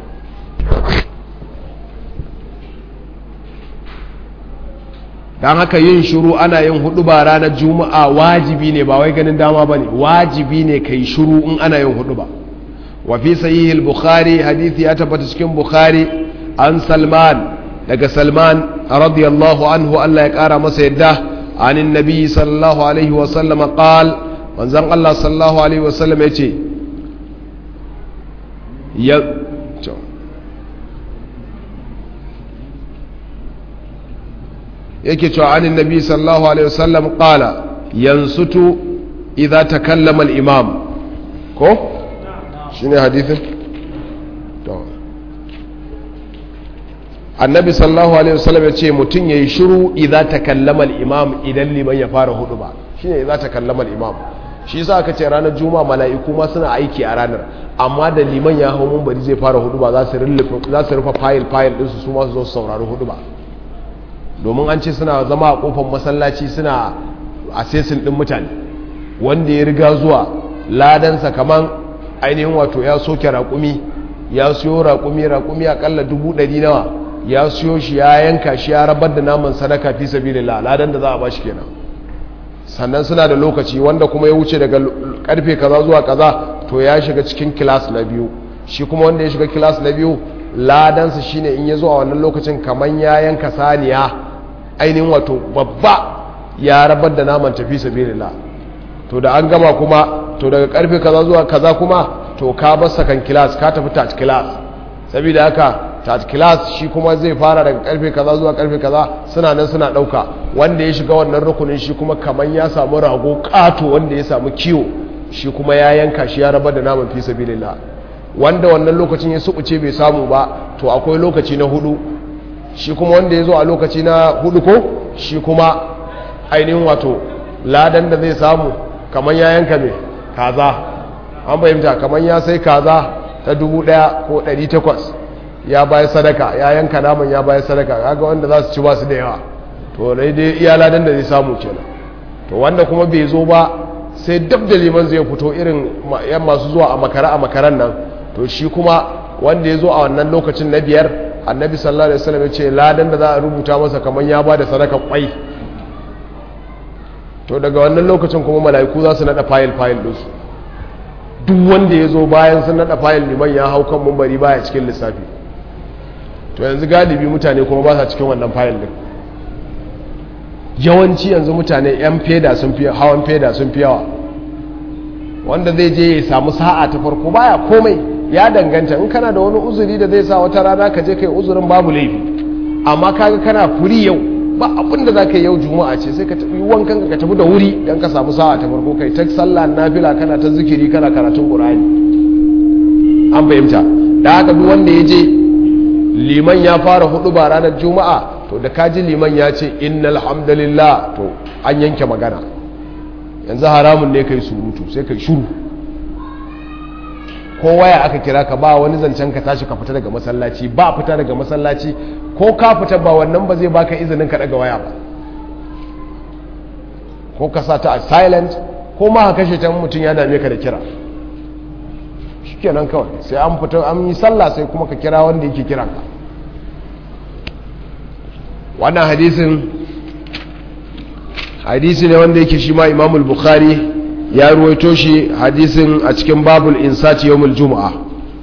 don haka yin shuru ana yin hudu ba ranar juma'a wajibi ne ba wai ganin dama ba ne wajibi ne ka yi shuru in ana yin hudu ba wafi sahihil bukhari hadithi ya tabbata cikin bukhari an salman daga salman radiyallahu anhu allah ya kara masa yadda عن النبي صلى الله عليه وسلم قال من زن الله صلى الله عليه وسلم يتي ي... yake cewa an nabi sallallahu alaihi wasallam qala yansutu idza takallama al-imam ko shine hadithin to annabi sallallahu alaihi wasallam ya ce mutum ya yi shiru idza takallama al-imam idan liman ya fara hudu ba shine idza takallama al-imam shi yasa aka ce ranar juma'a mala'iku ma suna aiki a ranar amma da liman ya hau munbari zai fara hudu ba za su rufe za su rufe file file din su su ma su zo su saurari hudu ba domin an ce suna zama a kofar masallaci suna assessing din mutane wanda ya riga zuwa ladansa kaman ainihin wato ya soke raƙumi ya siyo raƙumi raƙumi akalla dubu ɗari nawa ya siyo shi ya yanka shi ya rabar da naman sadaka fi sabilillah ladan da za a bashi kenan sannan suna da lokaci wanda kuma ya wuce daga karfe kaza zuwa kaza to ya shiga cikin kilas na biyu shi kuma wanda ya shiga kilas na biyu ladansa shine in ya zo a wannan lokacin kamar ya yanka saniya ainihin wato babba ya rabar da naman tafi sabilillah to da an gama kuma to daga karfe kaza zuwa kaza kuma to ka bar sakan class ka tafi tat class saboda haka tat class shi kuma zai fara daga karfe kaza zuwa karfe kaza suna nan suna dauka wanda ya shiga wannan rukunin shi kuma kaman ya samu rago kato wanda ya samu kiwo shi kuma ya yanka shi ya rabar da naman fi sabilillah wanda wannan lokacin ya subuce bai samu ba to akwai lokaci na hudu shi kuma wanda ya zo a lokaci na hudu ko shi kuma ainihin wato ladan da zai samu kamar ya yanka mai kaza an fahimta kamar ya sai kaza ta dubu daya ko ɗari takwas ya bayar sadaka ya yanka naman ya bayar sadaka kaga wanda za su ci ba su da yawa to dai dai iya ladan da zai samu kenan to wanda kuma bai zo ba sai dab da liman zai fito irin yan masu zuwa a makara a makaran nan to shi kuma wanda ya zo a wannan lokacin na biyar annabi sallallahu alaihi wasallam ya ce ladan da za a rubuta masa kamar ya ba da sadaka kwai to daga wannan lokacin kuma mala'iku za su nada fayil fayil ɗinsu duk wanda ya zo bayan sun nada fayil liman ya hau kan mumbari baya cikin lissafi to yanzu galibi mutane kuma ba sa cikin wannan fayil din yawanci yanzu mutane yan feda sun fi hawan feda sun fi yawa wanda zai je ya samu sa'a ta farko baya komai ya danganta in kana da wani uzuri da zai sa wata rana ka je kai uzurin babu laifi amma kaga kana furi yau ba abin da za ka yi yau juma'a ce sai ka tafi wankan ka tafi da wuri don ka samu sa'a ta farko kai ta sallah nafila kana ta zikiri kana karatun qur'ani an fahimta da haka duk wanda ya je liman ya fara hudu ba ranar juma'a to da kaji liman ya ce innal hamdalillah to an yanke magana yanzu haramun ne kai surutu sai kai shuru ko waya aka kira ka ba wani zancen ka tashi ka fita daga masallaci ba fita daga masallaci ko ka fita ba wannan ba zai baka izinin ka daga waya ba ko ka sa ta a silent ko ma ka kashe ta mutum ya dame ka da kira shikenan kawai sai an fita an yi sallah sai kuma ka kira wanda yake kiran ka wannan hadisin hadisi ne wanda yake shi ma imamul bukhari ya ruwaito shi hadisin a cikin babul insati yawmul juma'a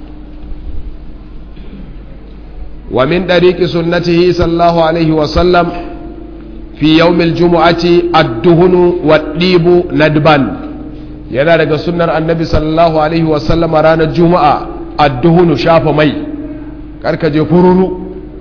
wa min dariqi sunnatihi sallallahu alaihi wa sallam fi yawmil jumu'ati ad-duhnu wad-dibu nadban yana daga sunnar annabi sallallahu alaihi wa sallama ranar juma'a ad-duhnu shafa mai karka je fururu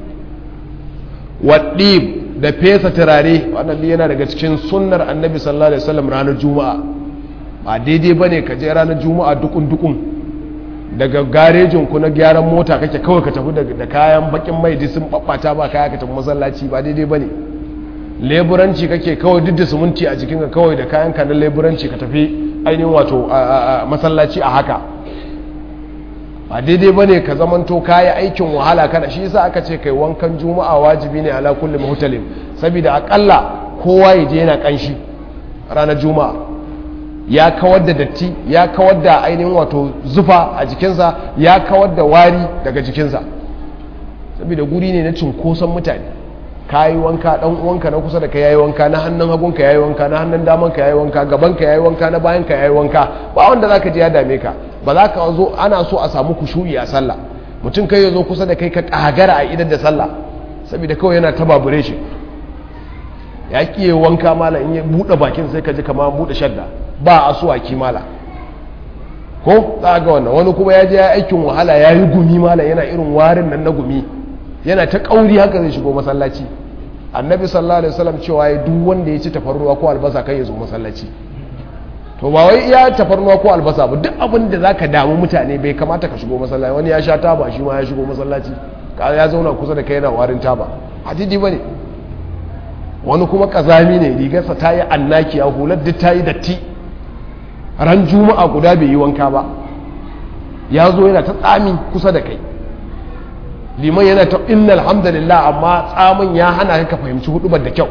wad-dib da fesa turare wannan yana daga cikin sunnar annabi sallallahu alaihi wasallam ranar juma'a ba daidai bane ka je ranar juma'a dukun dukun daga garejin ku na gyaran mota kake kawai ka tafi da kayan bakin mai duk sun babbata ba kaya ka tafi masallaci ba daidai bane leburanci kake kawai duk da sumunti a jikinka kawai da kayan ka na leburanci ka tafi ainihin wato masallaci a haka ba daidai bane ka zamanto kayi aikin wahala kana shi yasa aka ce kai wankan juma'a wajibi ne ala kulli muhtalim saboda akalla kowa ya je yana kanshi ranar juma'a ya kawar da datti ya kawar da ainihin wato zufa a jikinsa ya kawar da wari daga jikinsa saboda guri ne na cunkoson mutane kayi wanka dan uwanka na kusa da ka yayi wanka na hannun hagunka yayi wanka na hannun daman ka yayi wanka gaban ka yayi wanka na bayan ka yayi wanka ba wanda zaka je ya dame ka ba za ka zo ana so a samu kushu'i a sallah mutum kai ya zo kusa da kai ka kagara a idan da sallah saboda kawai yana ta babure shi ya kiye wanka mala in ya buɗe bakin sai ka ji kama buɗe shadda ba a so a ki mala ko za ga wannan wani kuma ya je ya aikin wahala ya yi gumi mala yana irin warin nan na gumi yana ta kauri haka zai shigo masallaci annabi sallallahu alaihi wasallam cewa ya duk wanda ya ci tafarnuwa ko albasa kai ya zo masallaci to ba wai iya tafarnuwa ko albasa ba duk abin da zaka damu mutane bai kamata ka shigo masallaci wani ya sha taba shi ma ya shigo masallaci ka ya zauna kusa da kai yana warin taba hadidi bane wani kuma kazami ne rigarsa ta yi annaki a hular duk ta yi datti ran juma'a guda bai yi wanka ba ya zo yana ta tsami kusa da kai liman yana ta inna alhamdulillah amma tsamin ya hana ka fahimci hudubar da kyau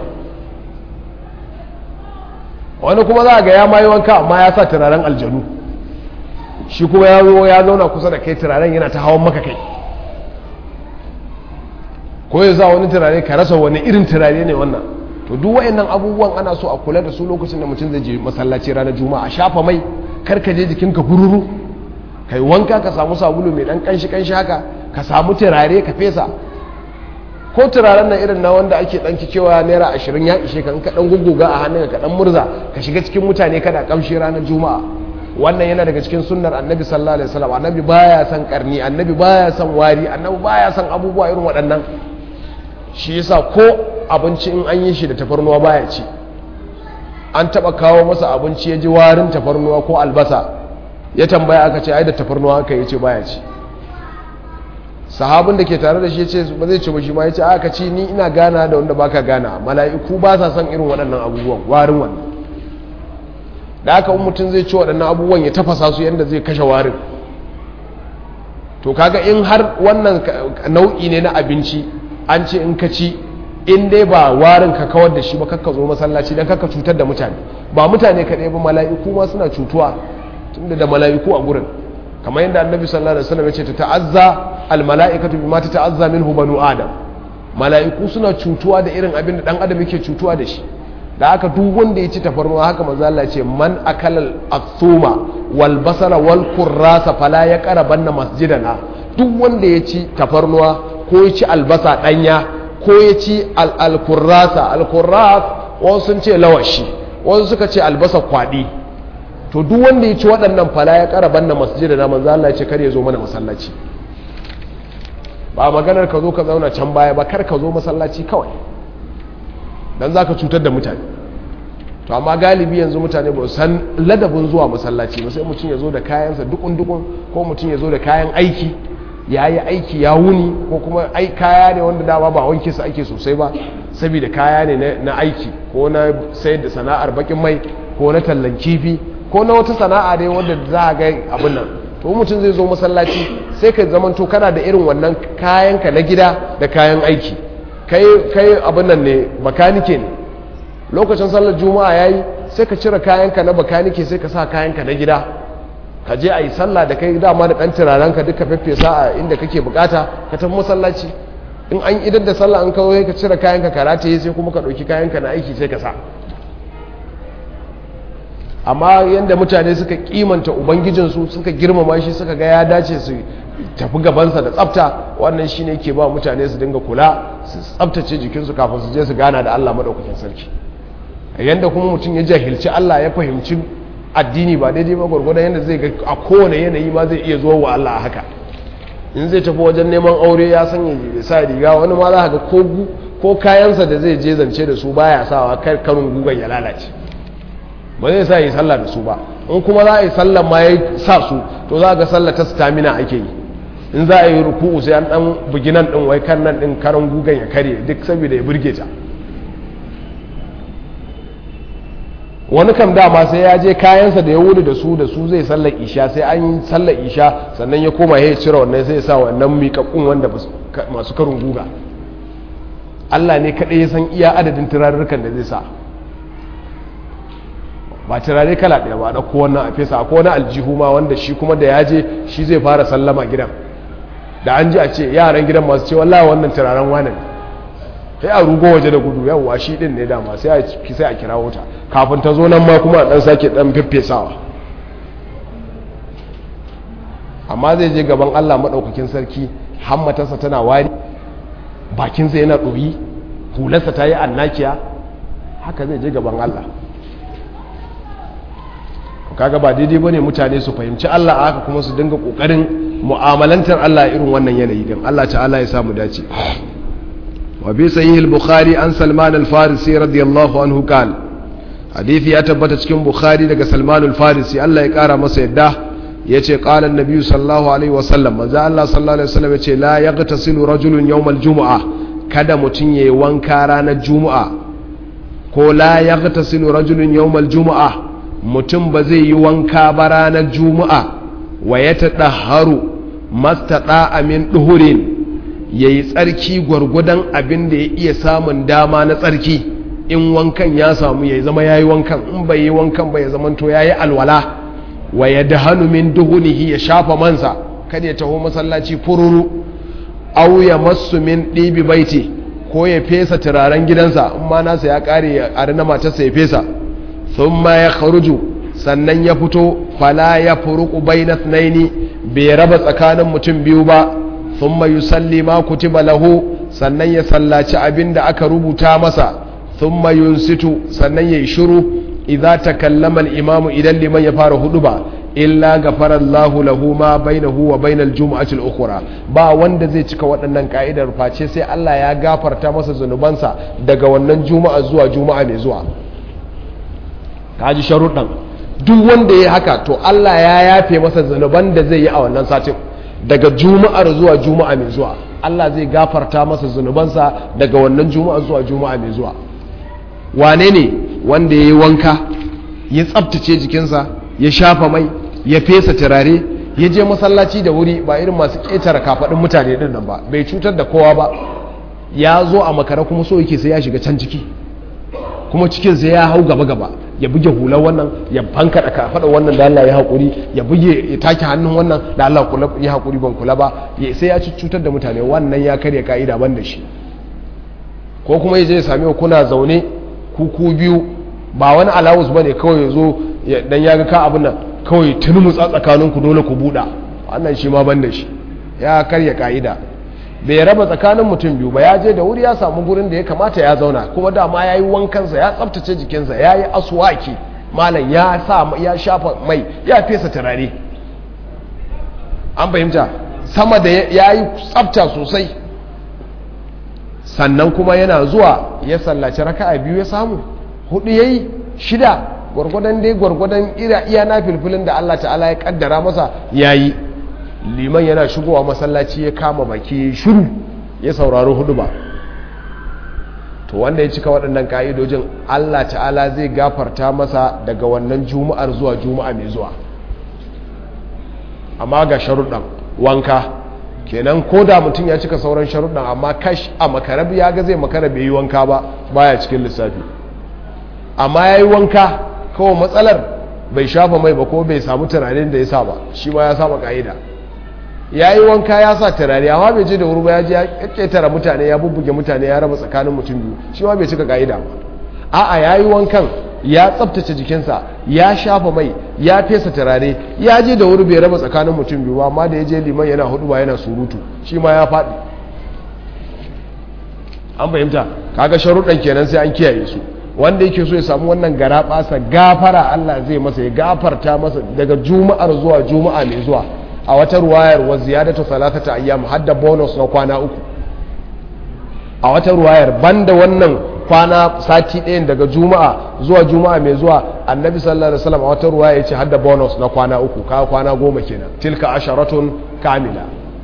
wani kuma za ga ya mayi wanka amma ya sa turaren aljanu shi kuma ya zo ya zauna kusa da kai turaren yana ta hawan maka kai ko ya za wani turare ka rasa wani irin turare ne wannan to duk wayannan abubuwan ana so a kula da su lokacin da mutum zai je masallaci ranar juma'a a shafa mai karka je jikinka bururu kai wanka ka samu sabulu mai dan kanshi kanshi haka ka samu turare ka fesa ko turaren nan irin na wanda ake dan cewa naira ashirin ya ishe ka in ka dan guguga a hannun ka dan murza ka shiga cikin mutane kada kamshi ranar juma'a wannan yana daga cikin sunnar annabi sallallahu alaihi wasallam annabi baya son karni annabi baya son wari annabi baya son abubuwa irin waɗannan shi yasa ko abinci in an yi shi da tafarnuwa baya ci an taba kawo masa abinci ya ji warin tafarnuwa ko albasa ya tambaya aka ce ai da tafarnuwa aka yi ce baya ci sahabin da ke tare da shi ce ba zai ci ba shi ma ya ce aka ci ni ina gana da wanda baka gana mala'iku ba sa son irin waɗannan abubuwan warin wannan da aka in mutum zai ci waɗannan abubuwan ya tafasa su yadda zai kashe warin to kaga in har wannan nau'i ne na abinci an ce in ka ci in dai ba warin ka kawar da shi ba kakka zo masallaci don kakka cutar da mutane ba mutane kaɗai ba mala'iku ma suna cutuwa tunda da mala'iku a gurin kamar yadda annabi sallallahu alaihi wasallam ya ce ta ta'azza al mala'ikatu bima ta ta'azza minhu banu adam mala'iku suna cutuwa da irin abin da dan adam yake cutuwa da shi da aka duk wanda ya ci tafarnuwa haka manzo Allah ce man akalal athuma wal basara wal kurrasa fala ya qarabanna masjidana duk wanda ya ci tafarnuwa ko ya ci albasa danya ko ya ci al al kurrasa al kurras wasu sun ce lawashi wasu suka ce albasa kwadi to duk wanda ya ci waɗannan fala ya qarabanna masjidana manzo Allah ya ce kar ya zo mana masallaci ba maganar ka zo ka zauna can baya ba kar ka zo masallaci kawai dan za ka cutar da mutane to amma galibi yanzu mutane ba san ladabin zuwa masallaci ba sai mutum ya zo da kayansa dukun-dukun ko mutum ya zo da kayan aiki ya yi aiki ya wuni ko kuma ai kaya ne wanda dama ba wanke su ake sosai ba saboda kaya ne na aiki ko na sayar da sana'ar bakin mai ko na tallan kifi ko na wata sana'a ne wanda za a ga abin nan to mutum zai zo masallaci sai ka zamanto kana da irin wannan kayanka na gida da kayan aiki kai abin nan ne bakanike ne lokacin sallar juma'a yayi sai ka cire kayanka na bakanike sai ka sa kayanka na gida ka je a yi sallah da kai dama da ɗan turarenka duka feffesa a inda kake bukata ka tafi masallaci in an idar da sallah an kawo ka cire kayanka ka rataye sai kuma ka ɗauki kayanka na aiki sai ka sa amma yadda mutane suka kimanta ubangijinsu suka girmama shi suka ga ya dace su tafi gabansa da tsafta wannan shi ne ke ba mutane su dinga kula su tsaftace jikinsu kafin su je su gana da Allah maɗaukakin sarki yadda kuma mutum ya jahilci Allah ya fahimci addini ba daidai ba gwargwadon yadda zai ga a kowane yanayi ma zai iya zuwa wa Allah a haka in zai tafi wajen neman aure ya sanya ya sa riga wani ma za ga ko kayansa da zai je zance da su baya sawa kar karin gugan ya lalace ba zai sa yi sallah da su ba in kuma za a yi sallah ma ya sa su to za ga sallah ta stamina ake yi in za a yi ruku'u sai an dan bugi nan din wai kan nan din karan gugan ya kare duk saboda ya burge ta wani kam dama sai ya je kayansa da ya wuri da su da su zai sallar isha sai an yi sallar isha sannan ya koma ya cire wannan sai ya sa wannan miƙaƙƙun wanda masu karin guga Allah ne kaɗai ya san iya adadin turarurrukan da zai sa ba turare kala ɗaya ba ɗauko wannan a fesa ko wani aljihu ma wanda shi kuma da ya je shi zai fara sallama gidan da an ji a ce yaran gidan masu ce wallahi wannan turaren wane ne sai a rugo waje da gudu yawwa shi din ne dama sai a sai a kira wuta kafin ta zo nan ma kuma a dan sake dan feffesawa amma zai je gaban Allah madaukakin sarki hammatarsa tana wari bakinsa yana ɗoyi hularsa ta yi annakiya haka zai je gaban Allah kaga ba daidai bane mutane su fahimci Allah a haka kuma su dinga kokarin mu'amalantar Allah irin wannan yanayi din Allah ta'ala ya samu dace wa bi sahih al-bukhari an salman al-farisi radiyallahu anhu qala hadisi ya tabbata cikin bukhari daga salman al-farisi Allah ya kara masa yadda yace qala an-nabi sallallahu alaihi wa sallam manzo Allah sallallahu alaihi wasallam yace la yaghtasilu rajulun yawm al-jumu'ah kada mutun yayi wanka ranar juma'a ko la yaghtasilu rajulun yawm al-jumu'ah mutum ba zai yi wanka ba ranar juma'a wa ya taɗa haru mastaɗa amin ɗuhurin ya yi tsarki gwargwadon abin da ya iya samun dama na tsarki in wankan ya samu ya zama ya yi wankan in bai yi wankan ba ya zamanto ya yi alwala wa ya dahanu min duhunihi ya shafa mansa kada ya taho masallaci fururu au ya masu min ɗibi baiti ko ya fesa turaren gidansa in ma nasa ya ƙare ya ƙari na matarsa ya fesa sun ma ya kharuju sannan ya fito fala ya furuku bai na bai raba tsakanin mutum biyu ba thumma yusalli ma kutiba lahu sannan ya sallaci abin da aka rubuta masa thumma yunsitu sannan yayi shiru idza takallama al-imam idan liman ya fara huduba illa ghafara Allahu lahu ma bainahu wa bainal jumu'ati al-ukhra ba wanda zai cika waɗannan ka'idar face sai Allah ya gafarta masa zanubansa daga wannan juma'a zuwa juma'a mai zuwa kaji sharuɗan duk wanda ya haka to Allah ya yafe masa zanuban da zai yi a wannan satin daga juma'ar zuwa juma'a mai zuwa Allah zai gafarta masa zunubansa daga wannan juma'a zuwa juma'a mai zuwa wane ne wanda ya yi wanka ya tsabtace jikinsa ya shafa mai ya fesa turare ya je masallaci da wuri ba irin masu ƙetare kafaɗin mutane ɗin nan ba bai cutar da kowa ba ya zo a makara kuma so yake sai ya shiga can ciki kuma cikin sai ya hau gaba gaba ya buge hular wannan ya banka da kafaɗa wannan da Allah ya haƙuri ya buge ya take hannun wannan da Allah ya haƙuri ban kula ba sai ya ci cutar da mutane wannan ya karya ka'ida ban da shi ko kuma ya je ya sami kuna zaune kuku biyu ba wani alawus ba ne kawai ya zo dan ya ga ka abin nan kawai turmutsa tsakaninku dole ku buɗa wannan shi ma ban da shi ya karya ka'ida bai raba tsakanin mutum biyu ba ya je da wuri ya samu gurin da ya kamata ya zauna kuma dama ya yi wankansa ya tsabtace jikinsa ya yi aswaki malam ya sa ya shafa mai ya fesa turare an fahimta sama da ya yi tsabta sosai sannan kuma yana zuwa ya sallaci raka'a biyu ya samu hudu ya yi shida gwargwadon dai gwargwadon iya na filfilin da Allah ta'ala ya kaddara masa ya yi liman yana shigowa masallaci ya kama baki shiru ya saurari hudu ba to wanda ya cika waɗannan ƙa'idojin Allah ta'ala zai gafarta masa daga wannan juma'ar zuwa juma'a mai zuwa amma ga sharuɗan wanka kenan ko da mutum ya cika sauran sharuɗan amma kash a makarabi ya ga zai makara bai yi wanka ba baya cikin lissafi amma ya yi wanka kawai matsalar bai shafa mai ba ko bai samu tunanin da ya sa ba shi ma ya saba ka'ida ya yi wanka ya sa turare amma bai je da wuri ba ya je ya ƙetare mutane ya bubbuge mutane ya raba tsakanin mutum biyu shi ma bai cika ka'ida ba a'a ya yi wankan ya tsabtace jikinsa ya shafa mai ya fesa turare ya je da wuri bai raba tsakanin mutum biyu amma da ya je liman yana hudu ba yana surutu shi ma ya faɗi an fahimta kaga sharuɗan kenan sai an kiyaye su wanda yake so ya samu wannan gara ɓasa gafara Allah zai masa ya gafarta masa daga juma'ar zuwa juma'a mai zuwa a wata ruwayar wa ziyadatu salatata ayyam hadda bonus na kwana uku a wata ruwayar banda wannan kwana sati ɗayan daga juma'a zuwa juma'a mai zuwa annabi sallallahu alaihi wasallam a wata ruwaya yace hadda bonus na kwana uku ka kwana goma kenan tilka asharatun kamila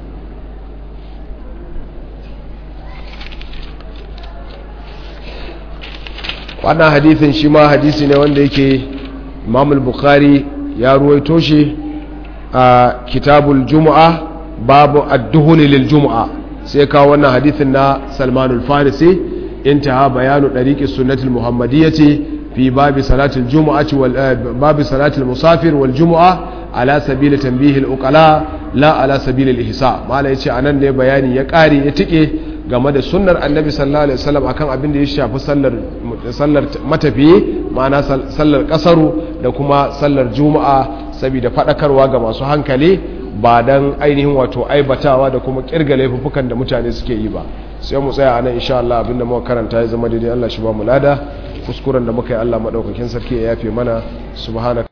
wannan hadithin shi ma hadisi ne wanda yake imam bukhari ya ruwaito shi a kitabul juma'a babu adduhuni lil juma'a sai kawo wannan hadithin na salmanul farisi intaha bayanu dariqis sunnatul muhammadiyyati fi babi salatul jumu'ati wal babi salatul musafir wal jumu'a ala sabili tanbihi al uqala la ala sabili al ihsa mala yace anan ne bayani ya kare ya tike game da sunnar annabi sallallahu alaihi wasallam akan abin da ya shafi sallar sallar matafiye ma'ana sallar kasaru da kuma sallar juma'a saboda fadakarwa ga masu hankali ba dan ainihin wato aibatawa da kuma kirga laifukan da mutane suke yi ba sai mu tsaya anan insha Allah abinda muka karanta ya zama daidai Allah shi ba mu lada kuskuren da muka yi Allah madaukakin sarki ya yafe mana subhanaka